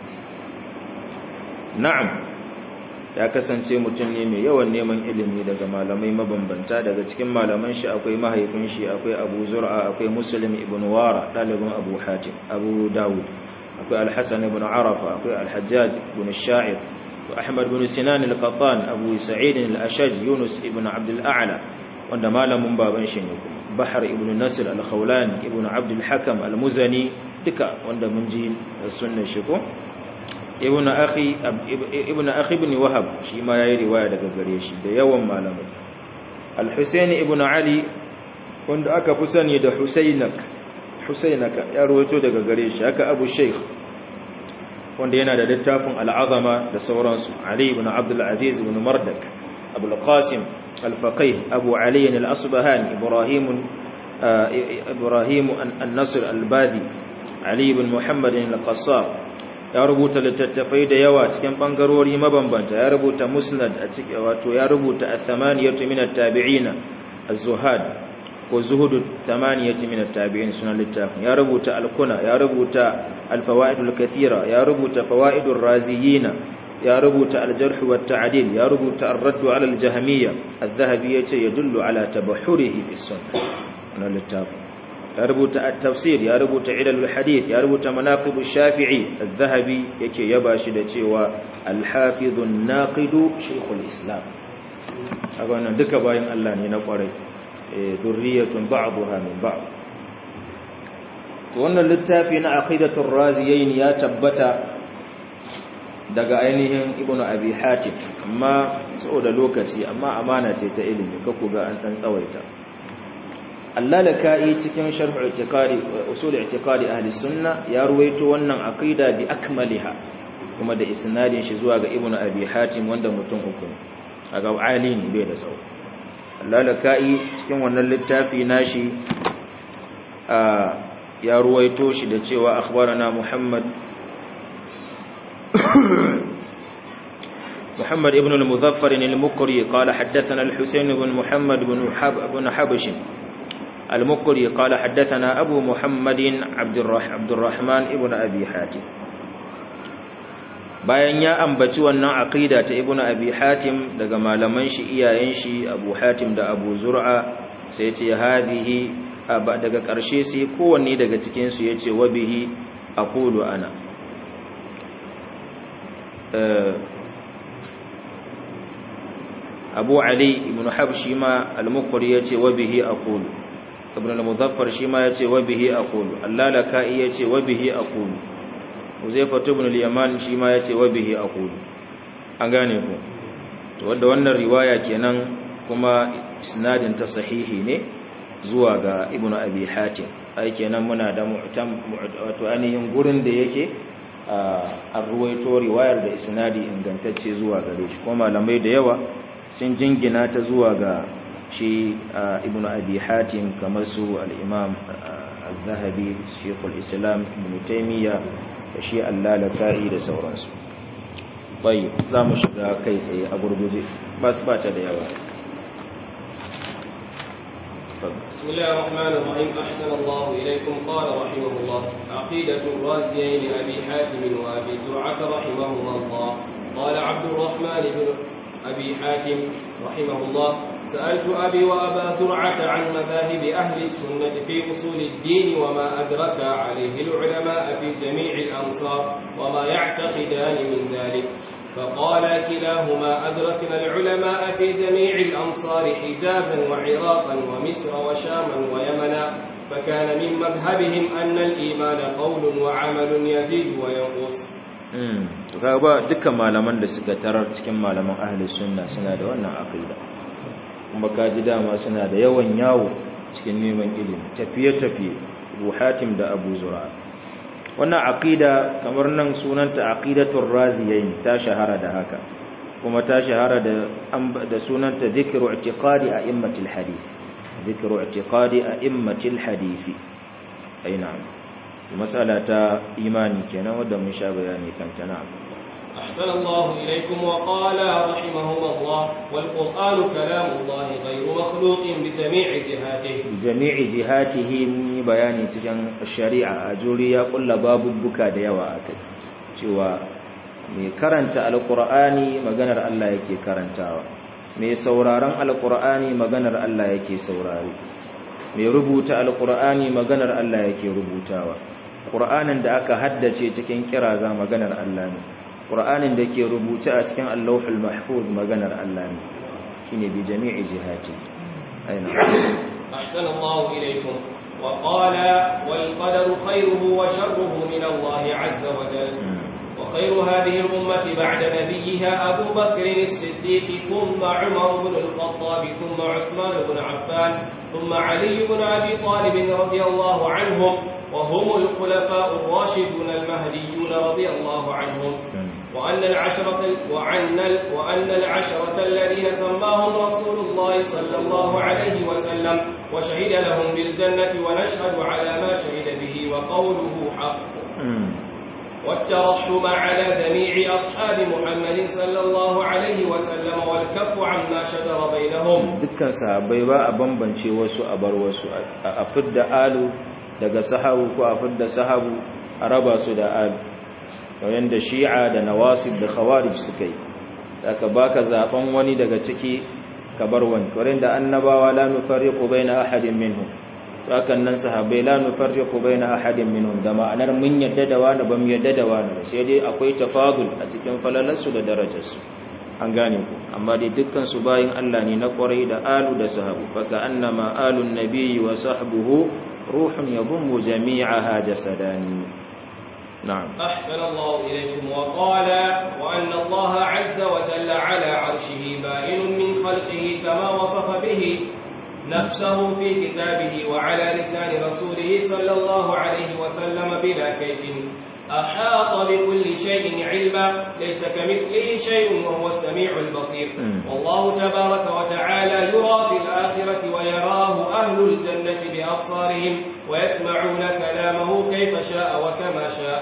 na'am ya kasance mutum ne mai yawan neman ilimi daga malamai mabambanta daga cikin malaman shi akwai mahaifin shi akwai abu zur'a akwai muslim ibn wara dalibin abu hatim abu dawud akwai alhassan ibn arafa akwai alhajjaj ibn sha'ir ahmad ibn sinan al-qattan abu sa'id al-ashaj yunus ibn abd al-a'la wanda malamin baban shi ne kuma bahar ibn nasr al-khawlani ibn abd al-hakam al-muzani duka wanda mun ji sunnar shi ko ibn akhi ibn akhi ibn wahab shi ma yayi riwaya daga gare shi da yawan malamai al-husayn ibn ali wanda aka fi sani da husaynak husaynak ya rawaito daga gare shi haka abu shaykh wanda yana da littafin al-azama da sauransu ali ibn abd al-aziz ibn mardak abu al-qasim al-faqih abu ali al-asbahani ibrahim ibrahim an-nasr al-badi ali ibn muhammad al-qassab ya rubuta littattafai da yawa cikin bangarori mabambanta ya rubuta musnad a cikin wato ya rubuta at-thamaniyatu min at-tabi'ina az-zuhad ko zuhudu thamaniyatu min at-tabi'in sunan littafin ya rubuta al-kuna ya rubuta al-fawaid al-kathira ya rubuta fawaidur raziyina ya rubuta al-jarh wa at-ta'dil ya rubuta ar-radd 'ala al-jahmiyya adh-dhahabi yace yadullu 'ala tabahhurihi fi sunnah wannan littafin ya rubuta at-tafsir ya rubuta ilalul hadith ya rubuta manaqib ash-shafi'i az-zahabi yake yaba shi da cewa al-hafiz an-naqid shaykhul islam kaga wannan duka bayan Allah ne na kwarai eh durriyatun ba'daha min ba'd to wannan littafi na aqidatur raziyayn ya tabbata daga ainihin ibnu abi hatim amma saboda lokaci amma amana ce ta ilimi kako ga an dan tsawaita allalaka'i cikin sharh i'tiqadi usul i'tiqadi ahli sunna ya ruwaito wannan aqida bi akmaliha kuma da isnadin shi zuwa ga ibnu abi hatim wanda mutum uku aga ali ne bai da sau allalaka'i cikin wannan littafi nashi ya ruwaito shi da cewa akhbarana muhammad محمد ابن المظفر المقري قال حدثنا الحسين بن محمد بن حب بن حبش المقري قال حدثنا أبو محمد عبد عبد الرحمن ابن أبي حاتم bayan ya ambaci wannan aqida ta ibnu abi hatim daga malaman shi iyayen shi abu hatim da abu zur'a sai yace hadihi daga karshe sai kowanne daga cikin su yace wa bihi aqulu ana abu ali ibn habshi ma al-muqri yace wa bihi aqulu ibn al-muzaffar shi ma yace wa bihi aqulu allalaka'i yace wa bihi aqulu uzaifa ibn al-yaman shi ma yace wa bihi aqulu an gane ku to wanda wannan riwaya kenan kuma isnadin ta sahihi ne zuwa ga ibn abi hatim ai kenan muna da mu'tam wato ainihin gurin da yake a ruwaito riwayar da isnadi ingantacce zuwa gare shi kuma malamai da yawa sun jingina ta zuwa ga shi ibn abi hatim kamar su al-imam al-zahabi shekul islam ibn taimiyya da shi allalaka'i da sauransu bai za mu shiga kai tsaye a gurguje ba su bata da yawa بسم الله الرحمن الرحيم أحسن الله إليكم قال رحمه الله عقيدة الرازيين لأبي حاتم وأبي زرعة رحمهما الله قال عبد الرحمن بن أبي حاتم رحمه الله سألت أبي وأبا زرعة عن مذاهب أهل السنة في أصول الدين وما أدرك عليه العلماء في جميع الأمصار وما يعتقدان من ذلك فقال كلاهما أدركنا العلماء في جميع الأمصار حجازا وعراقا ومصر وشاما ويمنا فكان من مذهبهم أن الإيمان قول وعمل يزيد وينقص kaga ba dukkan malaman da suka tarar cikin malaman ahli sunna suna da wannan aqida kuma kaji dama suna da yawan yawo cikin neman ilimi tafiye-tafiye Abu Hatim da Abu Zur'a wannan aqida kamar nan sunanta aqidatur raziyain ta shahara da haka kuma ta shahara da da sunanta dhikru i'tiqadi a'immatil hadith dhikru i'tiqadi a'immatil hadith ai na'am mas'ala ta imani kenan wanda mun sha bayani kanta na'am أحسن الله إليكم وقال رحمهم الله والقرآن كلام الله غير مخلوق بجميع جهاته بجميع جهاته من بياني cikin shari'a ajuri ya kulla babubbuka da yawa akai cewa mai karanta alqur'ani maganar Allah yake karantawa mai sauraron alqur'ani maganar Allah yake saurare mai rubuta alqur'ani maganar Allah yake rubutawa qur'anin da aka haddace cikin kiraza maganar Allah ne ƙur'anin da ke rubuce a cikin allahul mahfuz maganar Allah ne shi ne bi jami'i jihati aina أحسن الله إليكم وقال والقدر خيره وشره من الله عز وجل وخير هذه الأمة بعد نبيها أبو بكر الصديق ثم عمر بن الخطاب ثم عثمان بن عفان ثم علي بن أبي طالب رضي الله عنهم وهم الخلفاء الراشدون المهديون رضي الله عنهم وأن العشرة وأن وأن العشرة الذين سماهم رسول الله صلى الله عليه وسلم وشهد لهم بالجنة ونشهد على ما شهد به وقوله حق والترحم على جميع أصحاب محمد صلى الله عليه وسلم والكف عما شجر بينهم dukkan sahabbai ba a bambance wasu a bar wasu a fidda alu daga sahabu ko a fidda sahabu a raba su da alu yayin da shi'a da nawasib da khawarij suka yi aka baka zaben wani daga ciki ka bar wani wurin da annabawa la nufarriqu baina ahadin minhum hakan nan sahabbai la nufarriqu baina ahadin minhum da ma'anar mun yadda da wani ban yadda da wani sai dai akwai tafadul a cikin falalarsu da darajarsu an gane ku amma dai dukkan su bayin Allah ne na kwarai da alu da sahabu faka annama alun nabiyyi wa sahbuhu ruhun yadhummu jami'aha jasadani نعم أحسن الله إليكم وقال وأن الله عز وجل على عرشه بائن من خلقه كما وصف به نفسه في كتابه وعلى لسان رسوله صلى الله عليه وسلم بلا كيف أحاط بكل شيء علما ليس كمثله شيء وهو السميع البصير والله تبارك وتعالى يرى في الآخرة ويراه أهل الجنة بأبصارهم ويسمعون كلامه كيف شاء وكما شاء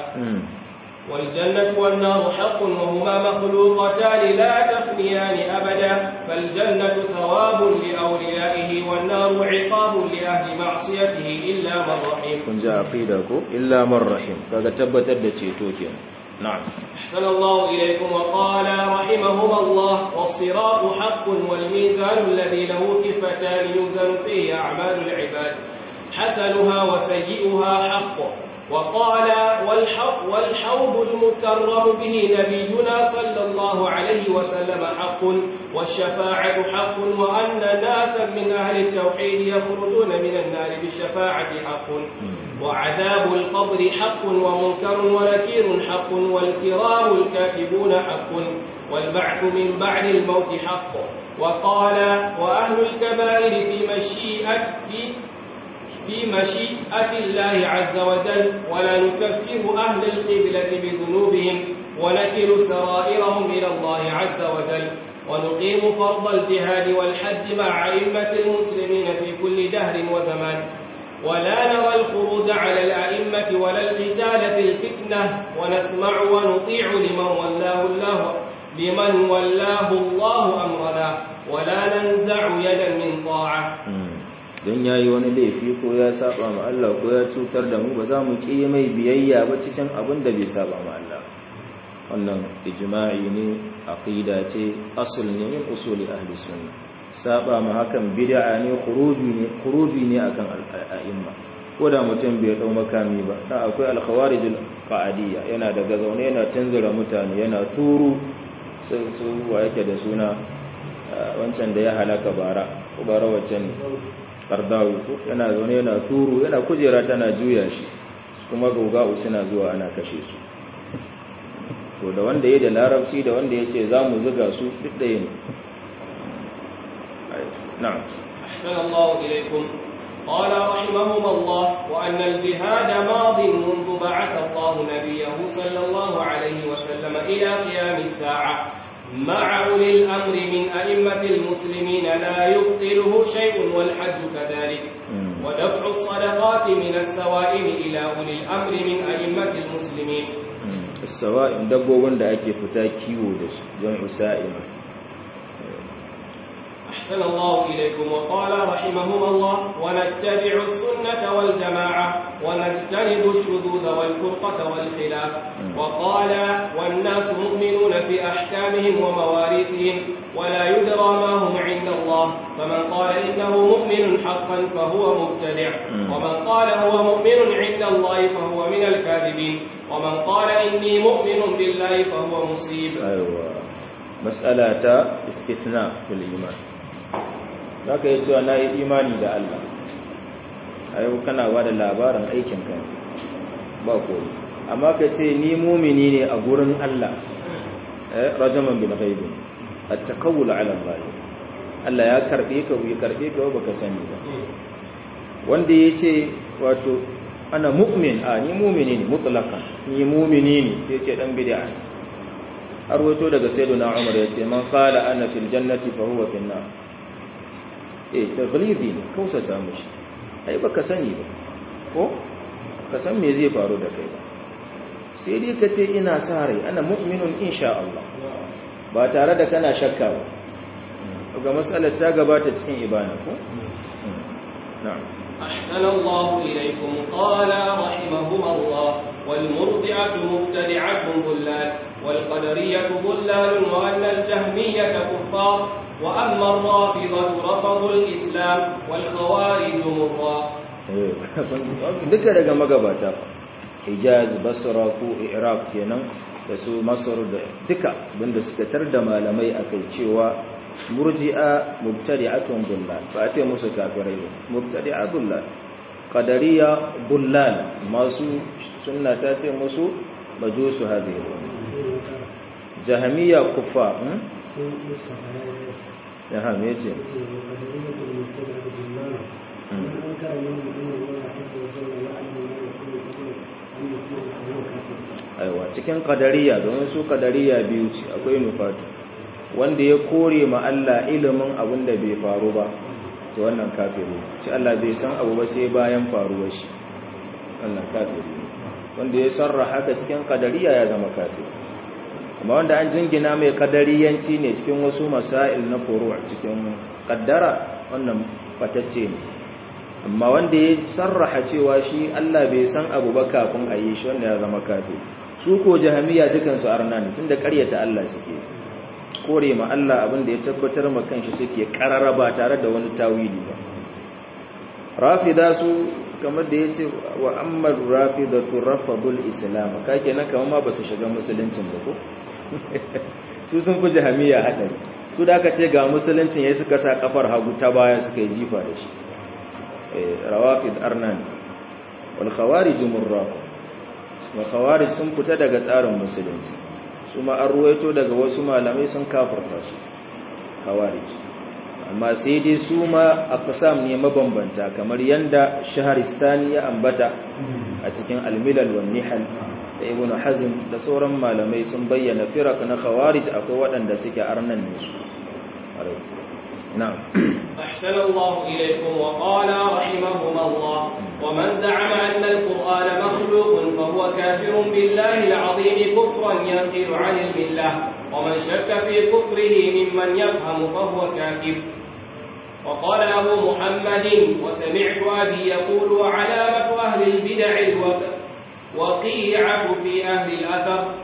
والجنة والنار حق وهما مخلوقتان لا تفنيان أبدا فالجنة ثواب لأوليائه والنار عقاب لأهل معصيته إلا من رحم kun ji aqida ko illa man rahim kaga tabbatar da ceto kenan na'am أحسن الله إليكم وقال رحمهما الله والصراط حق والميزان الذي له كفتان يوزن فيه أعمال العباد حسنها وسيئها حق وقال والحق والحوض المكرم به نبينا صلى الله عليه وسلم حق والشفاعة حق وأن ناسا من أهل التوحيد يخرجون من النار بالشفاعة حق وعذاب القبر حق ومنكر ونكير حق والكرام الكاتبون حق والبعث من بعد الموت حق وقال وأهل الكبائر في مشيئة في في مشيئة الله عز وجل ولا نكفر أهل القبلة بذنوبهم ونكل سرائرهم إلى الله عز وجل ونقيم فرض الجهاد والحج مع أئمة المسلمين في كل دهر وزمان ولا نرى الخروج على الأئمة ولا القتال في الفتنة ونسمع ونطيع لمن ولاه الله لمن ولاه الله أمرنا ولا ننزع يدا من طاعة don ya yi wani laifi ko ya saba ma Allah ko ya cutar da mu ba za mu ƙi mai biyayya ba cikin abin da bai saba ma Allah wannan ijma'i ne aqida ce asl ne min usuli ahli sunna saba ma hakan bid'a ne khuruji ne khuruji ne akan al'a'imma ko da mutum bai dau makami ba dan akwai al-khawarijul qa'adiyya yana daga zaune yana tanzura mutane yana turu su wa yake da suna wancan da ya halaka bara ko bara wacce ne kardawi ko yana zaune yana turu yana kujera tana juya shi kuma gauga'u suna zuwa ana kashe su to da wanda ya da larabci da wanda ya ce za mu zuga su duk da yin na'am أحسن الله إليكم قال رحمهم الله وأن الجهاد ماض منذ بعث الله نبيه صلى الله عليه وسلم إلى قيام الساعة مع أولي الأمر من أئمة المسلمين لا يبطله شيء والحج كذلك ودفع الصدقات من السوائم إلى أولي الأمر من أئمة المسلمين السوائم dabbobin da ake fita kiwo da su don usa'ima أحسن الله إليكم وقال رحمهم الله ونتبع السنة والجماعة ونجتنب الشذوذ والفرقة والخلاف وقال والناس مؤمنون في أحكامهم ومواريثهم ولا يدرى ما هم عند الله فمن قال إنه مؤمن حقا فهو مبتدع ومن قال هو مؤمن عند الله فهو من الكاذبين ومن قال إني مؤمن بالله فهو مصيب أيوة مسألة استثناء في الإيمان za ka yi cewa na yi imani da Allah a yau kana ba da labarin aikin kan ba koyi amma ka ce ni mumini ne a gurin Allah rajaman bin ghaibin a takawul ala Allah Allah ya karbe ka ya karbe ka baka sani ba wanda ya ce wato ana mu'min a ni mumini ne mutlaka ni mumini ne sai ce dan bid'a har wato daga sayyidina Umar ya ce man qala ana fil jannati fa huwa fil nar eh taglidi ne kausa samu shi ai baka sani ba ko ka san me zai faru da kai ba sai dai ka ce ina sa rai ana mu'minun insha Allah ba tare da kana shakka ba ga matsalar ta gabata cikin ibana ko na'am أحسن الله إليكم قال رحمهما الله والمرجعة مبتدعة ضلال والقدرية ضلال وأن الجهمية كفار وأما الرافضة رفضوا الإسلام والخوارج مرا duka daga magabata hijaz basra ko iraq kenan da su masar da duka abinda suka tar da malamai akai cewa murji'a mubtadi'atun dullal ba a ce musu kafirai ba mubtadi'a dullal qadariya dullal masu sunna ta ce musu majusu hadhihi jahamiya kufa ya ha me ce aiwa cikin kadariya domin su kadariya biyu ce akwai nufatu wanda ya kore ma Allah ilimin abin da bai faru ba to wannan kafiru shi Allah bai san abu ba sai bayan faruwar shi wannan kafiru wanda ya sarra haka cikin kadariya ya zama kafiru amma wanda an jingina mai kadariyanci ne cikin wasu masail na furu cikin kaddara wannan fatacce ne amma wanda ya sarraha cewa shi Allah bai san abu ba kafin a yi shi wanda ya zama kafiru su ko jahamiya dukansu arna ne tunda ƙaryata Allah suke kore ma Allah abin da ya tabbatar ma kanshi suke karara ba tare da wani tawili ba rafida su kamar da yace wa amma rafidatu rafadul islam ka kenan kamar ma basu shiga musuluncin ba ko su sun fi jahamiya hadari su da aka ce ga musuluncin yayin suka sa kafar hagu ta baya suka yi jifa da shi rawafid arnan wal khawarij murraq wa khawarij sun fita daga tsarin musulunci su ma an ruwaito daga wasu malamai sun kafarta su khawarij amma sai dai su ma aqsam ne mabambanta kamar yanda shaharistani ya ambata a cikin al-milal wan nihal da ibn hazm da sauran malamai sun bayyana firaq na khawarij akwai waɗanda suke arnan ne su نعم أحسن الله إليكم وقال رحمهما الله ومن زعم أن القرآن مخلوق فهو كافر بالله العظيم كفرا ينقل عن الملة ومن شك في كفره ممن يفهم فهو كافر وقال أبو محمد وسمعت أبي يقول وعلامة أهل البدع الوقيعة في أهل الأثر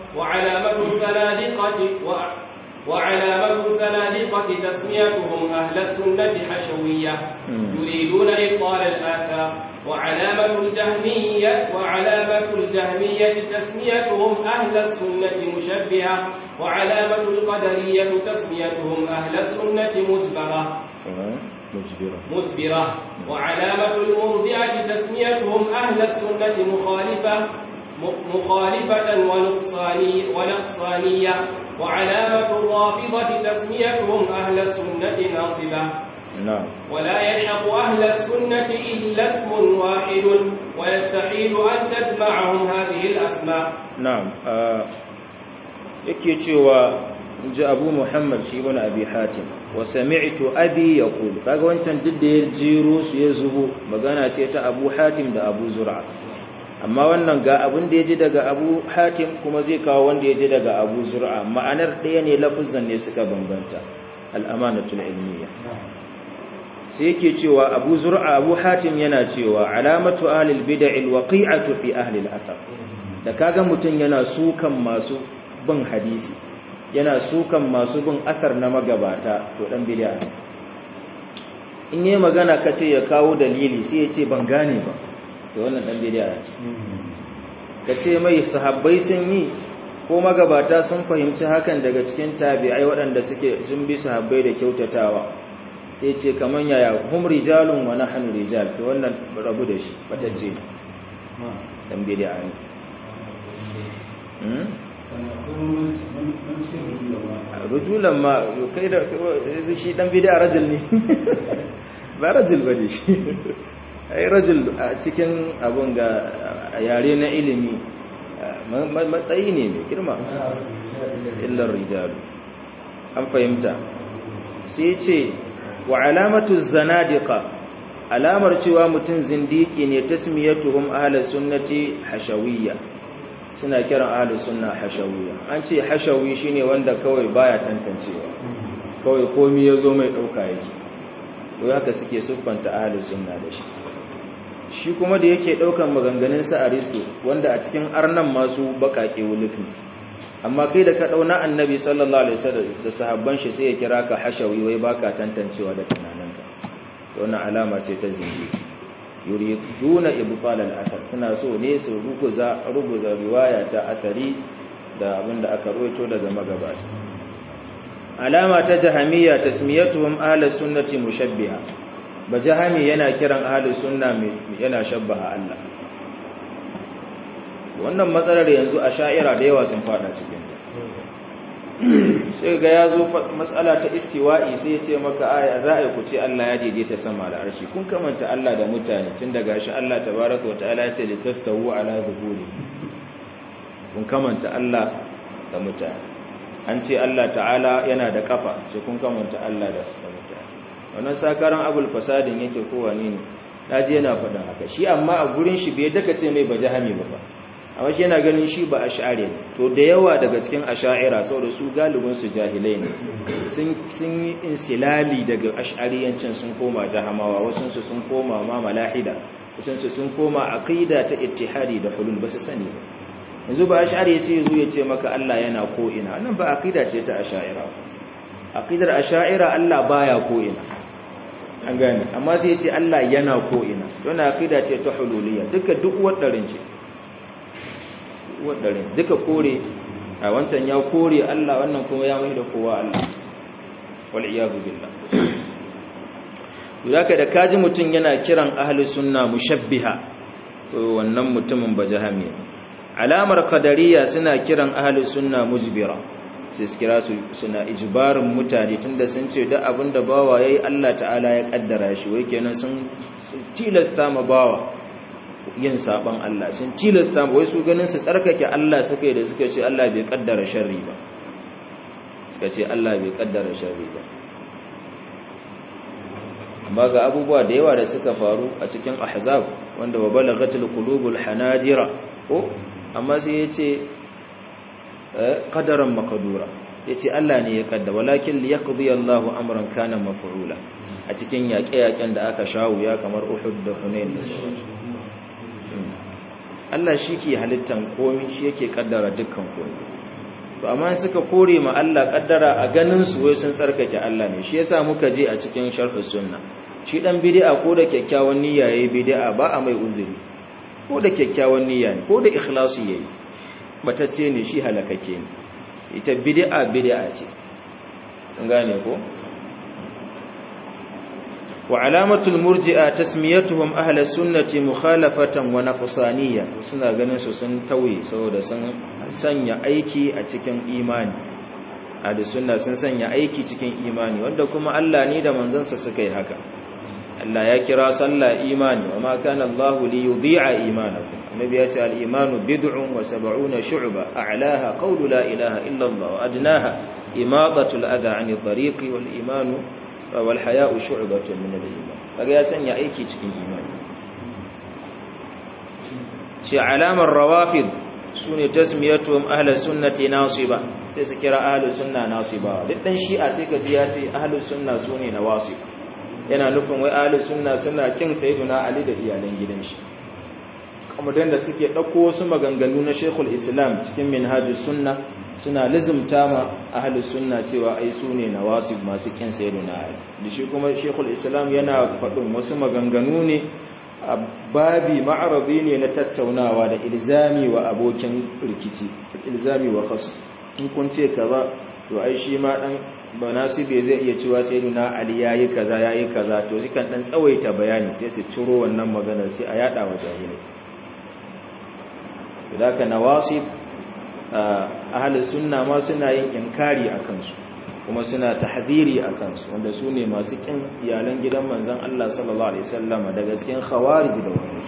وعلامة الزنادقة و... وعلامة الزنادقة تسميتهم أهل السنة حشوية يريدون إبطال الآثار وعلامة الجهمية وعلامة الجهمية تسميتهم أهل السنة مشبهة وعلامة القدرية تسميتهم أهل السنة مجبرة مجبرة مجبرة وعلامة المرجئة تسميتهم أهل السنة مخالفة مخالفة ونقصاني ونقصانية وعلامة الرافضة تسميتهم أهل السنة ناصبة نعم ولا يلحق أهل السنة إلا اسم واحد ويستحيل أن تجمعهم هذه الأسماء نعم yake cewa ji abu muhammad shi ibn abi hatim wa sami'tu abi yaqul kaga wancan duk da ya jiro su ya zubo magana ce ta abu hatim da abu zur'a amma wannan ga abin da ya ji daga abu hatim kuma zai kawo wanda ya ji daga abu zur'a ma'anar ɗaya ne lafuzan ne suka bambanta al'amanatul ilmiya sai yake cewa abu zur'a abu hatim yana cewa alamatu ahlil bid'il waqi'atu fi ahli al-athar da kaga mutun yana sukan masu bin hadisi yana sukan masu bin athar na magabata to dan bid'a in yi magana kace ya kawo dalili sai ya ce ban gane ba to wannan dan bid'a kace mai sahabbai sun yi ko magabata sun fahimci hakan daga cikin tabi'ai waɗanda suke sun bi sahabbai da kyautatawa sai ce kaman yaya hum rijalun wa nahnu rijal to wannan rabu da shi batacce dan bid'a ne hmm rujulan ma kai da shi dan bid'a rajul ne ba rajul bane shi ai rajul a cikin abun ga yare na ilimi matsayi ne mai girma illar rijalu an fahimta sai ce wa alamatu zanadiqa alamar cewa mutum zindiki ne tasmiyatuhum ahlus sunnati hashawiyya suna kiran ahlus sunna hashawiyya an ce hashawi shine wanda kawai baya tantancewa kawai komai yazo mai dauka yake to haka suke siffanta ahlus sunna da shi shi kuma da yake daukan maganganun sa aristo wanda a cikin arnan masu bakake wulufin amma kai da ka dauna annabi sallallahu alaihi wasallam da sahabban shi sai ya kira ka hashawi wai baka tantancewa da tunaninka to wannan alama ce ta zinji yuriduna ibtal al-athar suna so ne su ruguza ruguza riwaya ta athari da abinda aka roito daga magabata alama ta jahamiyya tasmiyatuhum ahli sunnati mushabbiha bajahami yana kiran ahli sunna yana shabbaha Allah wannan matsalar yanzu a sha'ira da yawa sun fada cikin ta sai ga ya zo matsala ta istiwa'i sai ya ce maka aya za a yi ku ce Allah ya daidaita sama da arshi kun kamanta Allah da mutane tun daga shi Allah tabaraka wa ta'ala ya ce li tastawu ala zuhuri kun kamanta Allah da mutane an ce Allah ta'ala yana da kafa sai kun kamanta Allah da mutane wannan sakaran abul fasadin yake kowane ne naji yana faɗin haka shi amma a gurin shi bai daka ce mai bajahami ba ba amma shi yana ganin shi ba ash'ari ne to da yawa daga cikin ash'ira saboda su galibin su jahilai ne sun sun yi insilali daga ash'ariyancin sun koma jahamawa wasu su sun koma ma malahida wasu su sun koma aqida ta ittihadi da hulul ba su sani ba yanzu ba ash'ari yace yazo ya ce maka Allah yana ko ina nan ba aqida ce ta ash'ira aqidar ash'ira Allah baya ko ina an gane amma sai yace Allah yana ko ina don aqida ce ta hululiyya duka duk wadarin ce wadarin duka kore a wancan ya kore Allah wannan kuma ya mai da kowa Allah wal iyadu billah yaka da kaji mutun yana kiran ahli sunna mushabbiha to wannan mutumin bajahami alamar qadariyya suna kiran ahli sunna mujbira sai su kira su suna ijbarin mutane tunda sun ce duk abinda bawa yayi Allah ta'ala ya kaddara shi wai kenan sun tilasta ma bawa yin saban Allah sun tilasta wai su ganin su tsarkake Allah suka yi da suka ce Allah bai kaddara sharri ba suka ce Allah bai kaddara sharri ba amma ga abubuwa da yawa da suka faru a cikin ahzab wanda wa balagatul qulubul hanajira ko amma sai yace qadaran maqdura yace Allah ne ya kaddara walakin liyaqdi Allahu amran kana maf'ula a cikin yaƙe-yaƙen da aka shawo ya kamar Uhud da Hunain da sauransu Allah shi ke halittan komi shi yake kaddara dukkan komi to amma suka kore ma Allah kaddara a ganin su wai sun tsarkake Allah ne shi yasa muka je a cikin sharhus sunna shi dan bid'a ko da kyakkyawan niyya yayi bid'a ba a mai uzuri ko da kyakkyawan niyya ne ko da ikhlasi yayi batacce ne shi halakake ne ita bid'a bid'a ce an gane ko wa alamatul murji'a tasmiyatuhum ahlus sunnati mukhalafatan wa naqsaniyya suna ganin su sun tauye saboda sun sanya aiki a cikin imani ahlus sunna sun sanya aiki cikin imani wanda kuma Allah ne da manzansa suka yi haka Allah ya kira sallah imani wa ma kana Allahu li yudhi'a imanakum annabi ya ce al-imanu bid'un wa sab'una shu'ba a'laha qawlu la ilaha illa Allah wa adnaha imadatu al-adha 'ani tariqi wal imanu wal haya'u shu'batun min al-iman kaga ya sanya aiki cikin imani ce alamar rawafid sune tasmiyatuhum ahlus sunnati nasiba sai su kira ahlus sunna nasiba duk dan shi'a sai ka ji ya ce ahlus sunna sune nawasib yana nufin wai ahlus sunna suna kin sayyiduna ali da iyalan gidan shi kuma da suke dauko wasu maganganu na Sheikhul Islam cikin Minhajus Sunna suna lizumta ma ahlus sunna cewa ai sune nawasib masu kin sayyiduna ali da shi kuma Sheikhul Islam yana faɗin wasu maganganu ne a babi ma'aradi ne na tattaunawa da ilzami wa abokin rikici ilzami wa khasm in kun ce kaza to ai shi ma dan banasibe zai iya cewa sayyiduna ali yayi kaza yayi kaza to zikan dan tsawaita bayani sai su ciro wannan maganar sai a yada wa jahilai ka nawasib ahlus sunna ma suna yin inkari akan su kuma suna tahdhiri akan su wanda su ne masu kin iyalan gidan manzon Allah sallallahu alaihi wasallam daga cikin khawarij da wani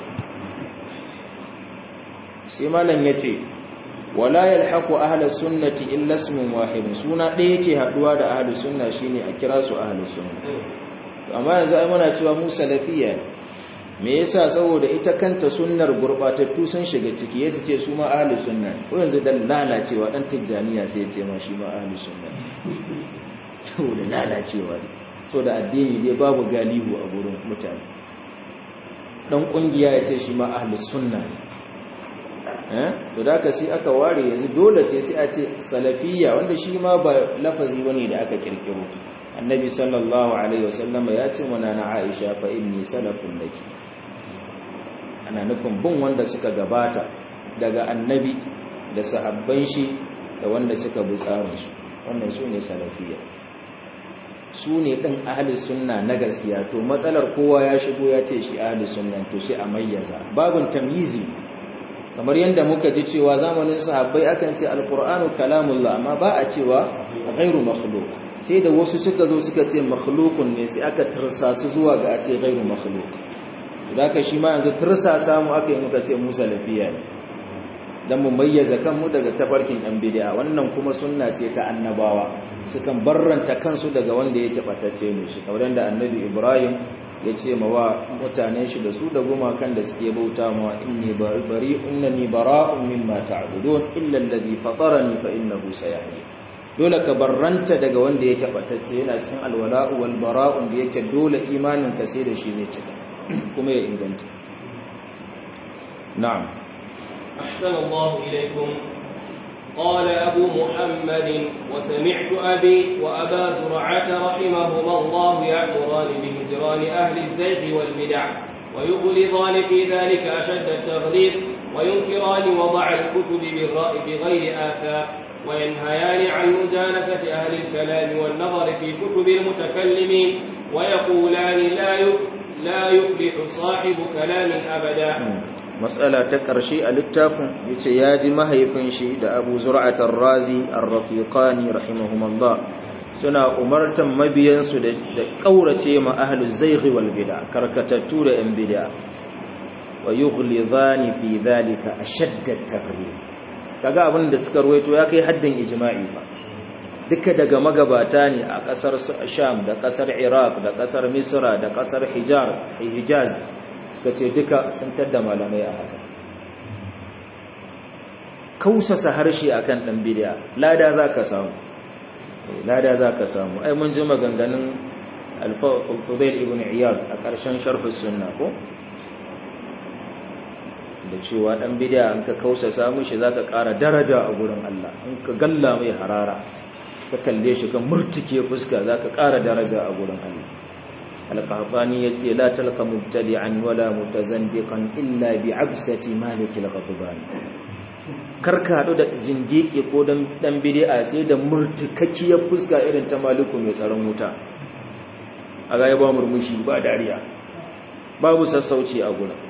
sai malam yace wala yalhaqu ahlus sunnati illa ismun wahid suna ɗaya yake haduwa da ahlus sunna shine a kira su ahlus sunna amma yanzu ai muna cewa mu salafiyya ne me yasa saboda ita kanta sunnar gurbatattu sun shiga ciki yace ce su ma ahlus sunna ko yanzu dan lalacewa dan tijjaniya sai ya ce ma shi ma ahlus sunna saboda lalacewa ne saboda addini dai babu galihu a gurin mutane dan kungiya ya ce shi ma ahlus sunna eh to da ka sai aka ware yanzu dole ce sai a ce salafiyya wanda shi ma ba lafazi bane da aka kirkiro annabi sallallahu alaihi wasallam ya ce mana na Aisha fa inni salafun laki ana nufin bin wanda suka gabata daga annabi da sahabban shi da wanda suka bi tsarin shi wannan su ne salafiyya su ne ɗin ahalus sunna na gaskiya to matsalar kowa ya shigo ya ce shi ahalus sunna to sai a mayyaza babin tamyizi kamar yadda muka ji cewa zamanin sahabbai akan ce alqur'anu kalamullah amma ba a cewa ghairu makhluq sai da wasu suka zo suka ce makhluqun ne sai aka tursasu zuwa ga a ce ghairu makhluq idan ka shi ma yanzu tursasa mu aka yi muka ce musa lafiya ne dan mu mayyaza kanmu daga tafarkin ɗan bid'a wannan kuma sunna ce ta annabawa sukan barranta kansu daga wanda yake batacce ne shi kamar da annabi Ibrahim ya ce ma wa mutanen shi da su da gumakan da suke bauta ma inni bari innani bara'un mimma ta'budun illa alladhi fatarani fa innahu sayahdi dole ka barranta daga wanda yake batacce yana cikin alwala'u wal bara'un da yake dole imanin ka sai da shi zai cika kuma ya inganta na'am أحسن الله إليكم قال أبو محمد وسمعت أبي وأبا زرعة رحمهما الله يأمران بهجران أهل الزيغ والبدع ويغلظان في ذلك أشد التغليظ وينكران وضع الكتب بالرأي بغير آثار وينهيان عن مجانسة أهل الكلام والنظر في كتب المتكلمين ويقولان لا لا يفلح صاحب كلام أبدا matsala ta ƙarshe a littafin ya ce ya ji mahaifin shi da abu zura'atar razi arrafiqani rahimahumallah suna umartan mabiyansu da ƙaurace ma ahlus zaighi wal bid'a karkatattu da yan bid'a wa yughlidhani fi dhalika ashadda at-taghlib kaga abin da suka ruwaito ya kai haddin ijma'i fa duka daga magabata ne a ƙasar Sham da ƙasar Iraq da ƙasar Misra da ƙasar Hijaz suka ce duka sun tadda malamai a haka kausasa harshe akan dan bidiya lada zaka samu lada zaka samu ai mun ji maganganun al-Fudail ibn Iyad a ƙarshen sharh sunna ko da cewa dan bid'a an ka kausasa mishi zaka ƙara daraja a gurin Allah in ka galla mai harara ka kalle shi kan murtike fuska zaka ƙara daraja a gurin Allah al-qahtani yace la talqa mubtadi'an wala mutazandiqan illa bi'absati malik al-ghadban karka hadu da zindiki ko dan dan bid'a sai da murtikakkiyar fuska irin ta maliku mai tsaron wuta a ga ya ba murmushi ba dariya babu sassauci a gurin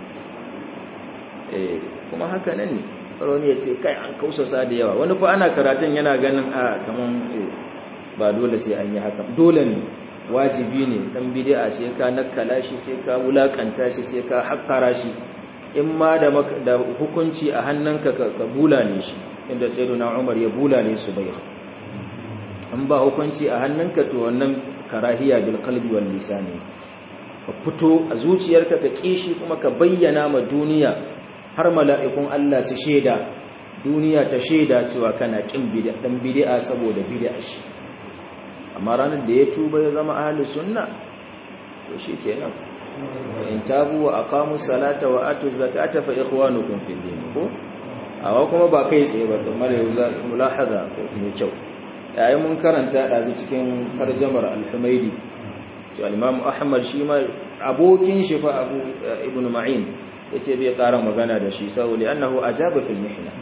kuma haka nan ne wani ya ce kai an kausasa da yawa wani fa ana karatun yana ganin a kaman ba dole sai an yi haka dole ne wajibi ne dan bid'a sai ka nakala shi sai ka wulakanta shi sai ka hakkara shi in ma da da hukunci a hannunka ka bulale shi inda sayyiduna Umar ya bulale su bai an ba hukunci a hannunka to wannan karahiya bil qalbi wal lisani ka fito a zuciyarka ka kishi kuma ka bayyana ma duniya har mala'ikun Allah su shaida duniya ta shaida cewa kana kin bid'a dan bid'a saboda bid'a shi amma ranar da ya tuba ya zama ahli sunna to shikenan in tabu wa aqamu salata wa atu zakata fa ikhwanukum fil din ko awa kuma ba kai tsaye ba kamar yau za mulahaza ko mai kyau yayin mun karanta dazu cikin tarjamar al-humaidi to al-imam ahmad shi ma abokin shi fa abu ibnu ma'in yace bai ƙara magana da shi saboda annahu ajaba fil mihna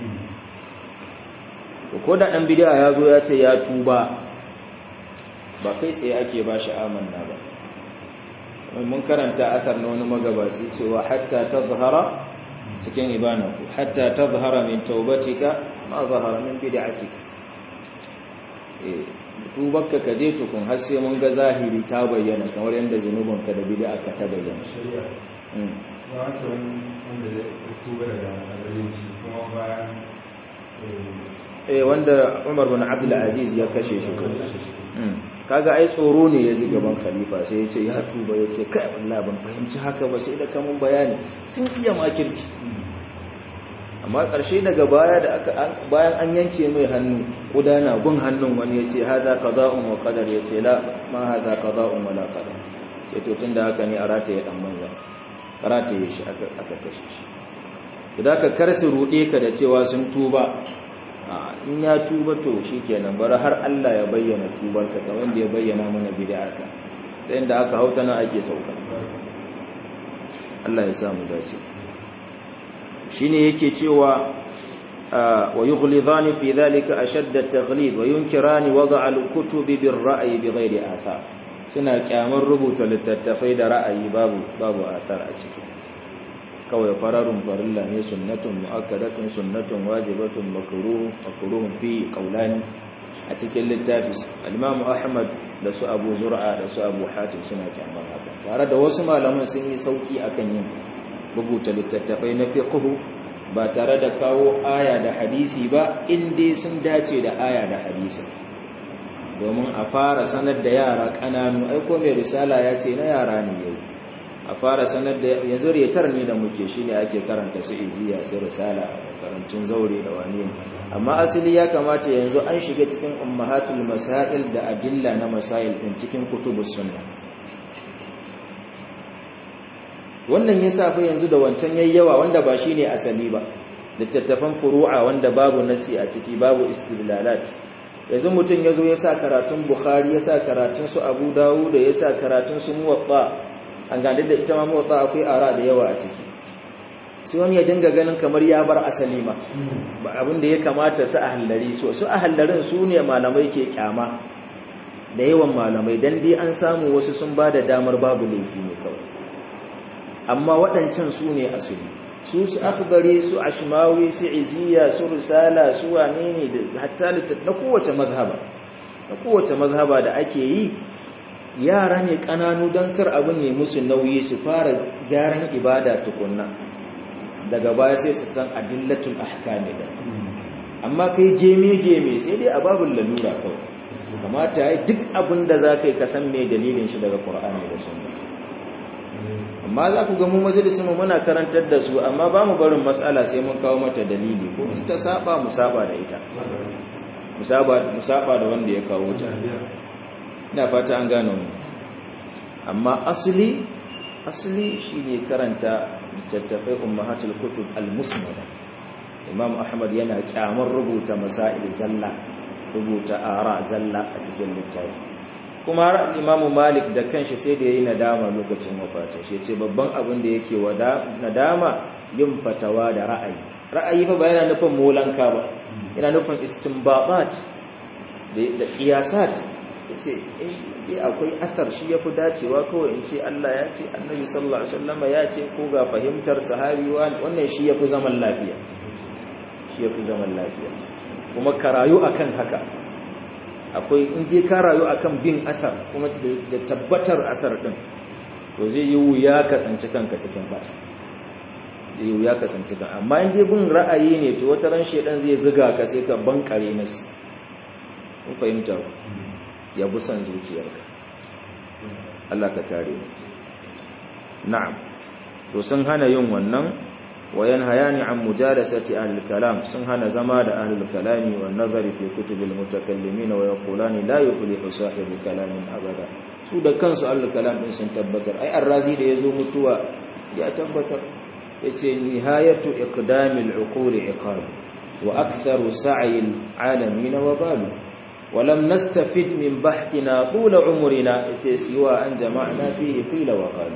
ko da dan bid'a ya zo ya ce ya tuba ba kai tsaye ake ba shi amanna ba mun karanta asar na wani magabaci cewa hatta tazhara cikin ibanaku hatta tazhara min taubatika ma zahara min bid'atika eh tubarka ka je tukun har sai mun ga zahiri ta bayyana kamar yadda zanubanka da bid'a ka ta bayyana eh wanda Umar bin Abdul Aziz ya kashe shi kaga ai tsoro ne ya ji gaban khalifa sai ya ce ya tuba ya ce kai wallahi ban fahimci haka ba sai da kamun bayani sun iya makirci amma ƙarshe daga baya da aka bayan an yanke mai hannu kudana gun hannun wani ya ce hada qada'un wa qadar ya ce la ma hada qada'un wa la qadar sai to tunda haka ne a rataye dan manza rataye shi aka aka kashe shi idan ka karsu rude ka da cewa sun tuba in ya tuba to shikenan bar har Allah ya bayyana tubarka kamar da ya bayyana mana bid'arka ta inda aka hauta nan ake sauka Allah ya samu dace shine yake cewa wa yughlidhani fi dhalika ashadd at-taghlid wa yunkirani wada' al-kutubi bir-ra'yi bighairi athar suna kyamar rubuta littattafai da ra'ayi babu babu athar a ciki kawai fararun farilla ne sunnatun mu'akkadatun sunnatun wajibatun makruh makruhun fi qawlani a cikin littafi al-Imam Ahmad da su Abu Zur'a da su Abu Hatim suna kyamar haka tare da wasu malaman sun yi sauki akan yin rubuta littattafai na fiqh ba tare da kawo aya da hadisi ba inda sun dace da aya da hadisi domin a fara sanar da yara kananu aiko mai risala ya ce na yara ne yau a fara sanar da yanzu retar ne da muke shi ne ake karanta su iziya su risala a karantun zaure da wani amma asali ya kamata yanzu an shiga cikin ummahatul masail da adilla na masail din cikin kutubus sunna wannan ya safa yanzu da wancan yayyawa wanda ba shine asali ba littattafan furu'a wanda babu nasi a ciki babu istidlalat yanzu mutum yazo ya sa karatun bukhari ya sa karatun su abu dawud ya sa karatun su muwatta an gane da ita ma motsa akwai ara da yawa a ciki sai wani ya dinga ganin kamar ya bar asali ma ba abin da ya kamata su ahallari su su ahallarin su ne malamai ke kyama da yawan malamai dan dai an samu wasu sun ba da damar babu laifi ne kawai amma waɗancan su ne asali su su akhbari su ashmawi su iziya su risala su wane ne da hatta na kowace mazhaba na kowace mazhaba da ake yi yara ne kananu don kar abin ne musu nauyi su fara gyaran ibada tukunna daga baya sai su san adillatul ahkami da amma kai geme-geme sai dai a babin lalura kawai kamata ya duk abin da za ka yi kasan mai dalilin shi daga ƙur'ani da sunna amma za ku gamu majalisun mu muna karantar da su amma ba mu barin matsala sai mun kawo mata dalili ko in ta saba mu saba da ita mu saba da wanda ya kawo ta ina fata an gano mu amma asali asali shine karanta littattafai ummahatul kutub al-musnada imam ahmad yana kyamar rubuta masail zalla rubuta ara zalla a cikin littafi kuma har imamu malik da kanshi sai da yayi nadama lokacin wafatin shi yace babban abin da yake wada nadama yin fatawa da ra'ayi ra'ayi fa ba yana nufin molanka ba yana nufin istinbabat da qiyasat yace eh akwai athar shi yafi dacewa kawai in ce Allah ya ce annabi sallallahu alaihi wasallam ya ce ko ga fahimtar sahabi wannan shi yafi zaman lafiya shi yafi zaman lafiya kuma karayu akan haka akwai in je ka rayu akan bin asar kuma da tabbatar asar din to zai yi wuya ka tsanci kanka cikin bata zai yi wuya ka tsanci kanka amma in je bin ra'ayi ne to wata ran shedan zai ziga ka sai ka bankare nasu kun fahimta ku ya bi san zuciyarka Allah ka kare mu na'am to sun hana yin wannan وينهيان عن مجالسة أهل الكلام سنهن زماد أهل الكلام والنظر في كتب المتكلمين ويقولان لا يفلح صاحب كلام أبدا سودا كان سؤال الكلام إن سنتبتر أي الرازي دي يزوم التوى يا تبتر نهاية إقدام العقول عقاب وأكثر سعي العالمين وبال ولم نستفد من بحثنا طول عمرنا سوى أن جمعنا فيه قيل وقال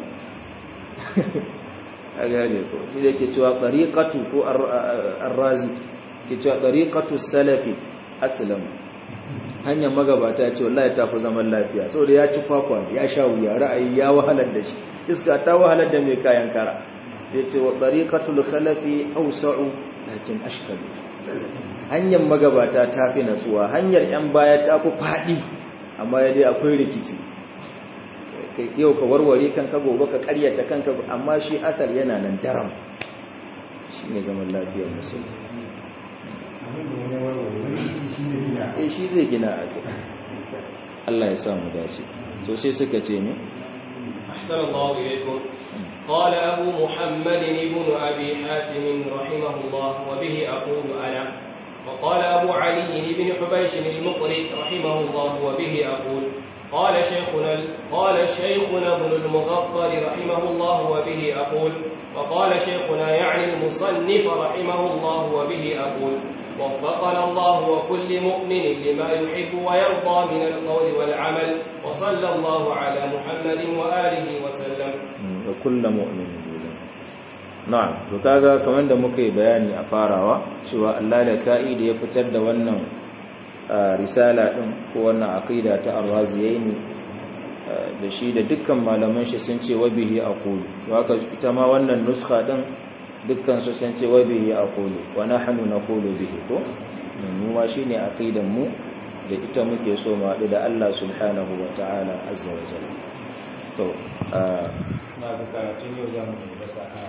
a gane ko shi da ke cewa ɗariƙatu ko arrazi ke cewa ɗariƙatu salafi aslam hanyar magabata ce wallahi ta fi zaman lafiya saboda ya ci kwakwa ya sha wuya ra'ayi ya wahalar da shi iska ta wahalar da mai kayan kara sai ce wa ɗariƙatul khalafi ausa'u lakin ashkalu hanyar magabata ta fi natsuwa hanyar yan baya ta fi faɗi amma ya dai akwai rikici yau ka warware kanka gobe ka karyata kanka amma shi asal yana nan daram shi ne zaman lafiyar musulmi eh shi zai gina a Allah ya samu dace to sai suka ce ne أحسن الله إليكم قال أبو محمد ابن أبي حاتم رحمه الله وبه أقول أنا وقال أبو علي بن حبيش المقري رحمه الله وبه أقول قال شيخنا قال شيخنا ابن المغفر رحمه الله وبه أقول وقال شيخنا يعني المصنف رحمه الله وبه أقول وفقنا الله وكل مؤمن لما يحب ويرضى من القول والعمل وصلى الله على محمد وآله وسلم وكل مؤمن na'am to kaga kamar da muka yi bayani a farawa cewa Allah da ka'ida ya fitar da wannan risala din ko wannan aqida ta ar-raziyaini da shi da dukkan malaman shi sun ce wabihi aqulu haka ita ma wannan nuskha din dukkan su sun ce wabihi aqulu wa nahnu naqulu bihi ko mu ma shine aqidan mu da ita muke so mu haɗu da Allah subhanahu wa ta'ala azza wa jalla to na ga karatun yau zamu yi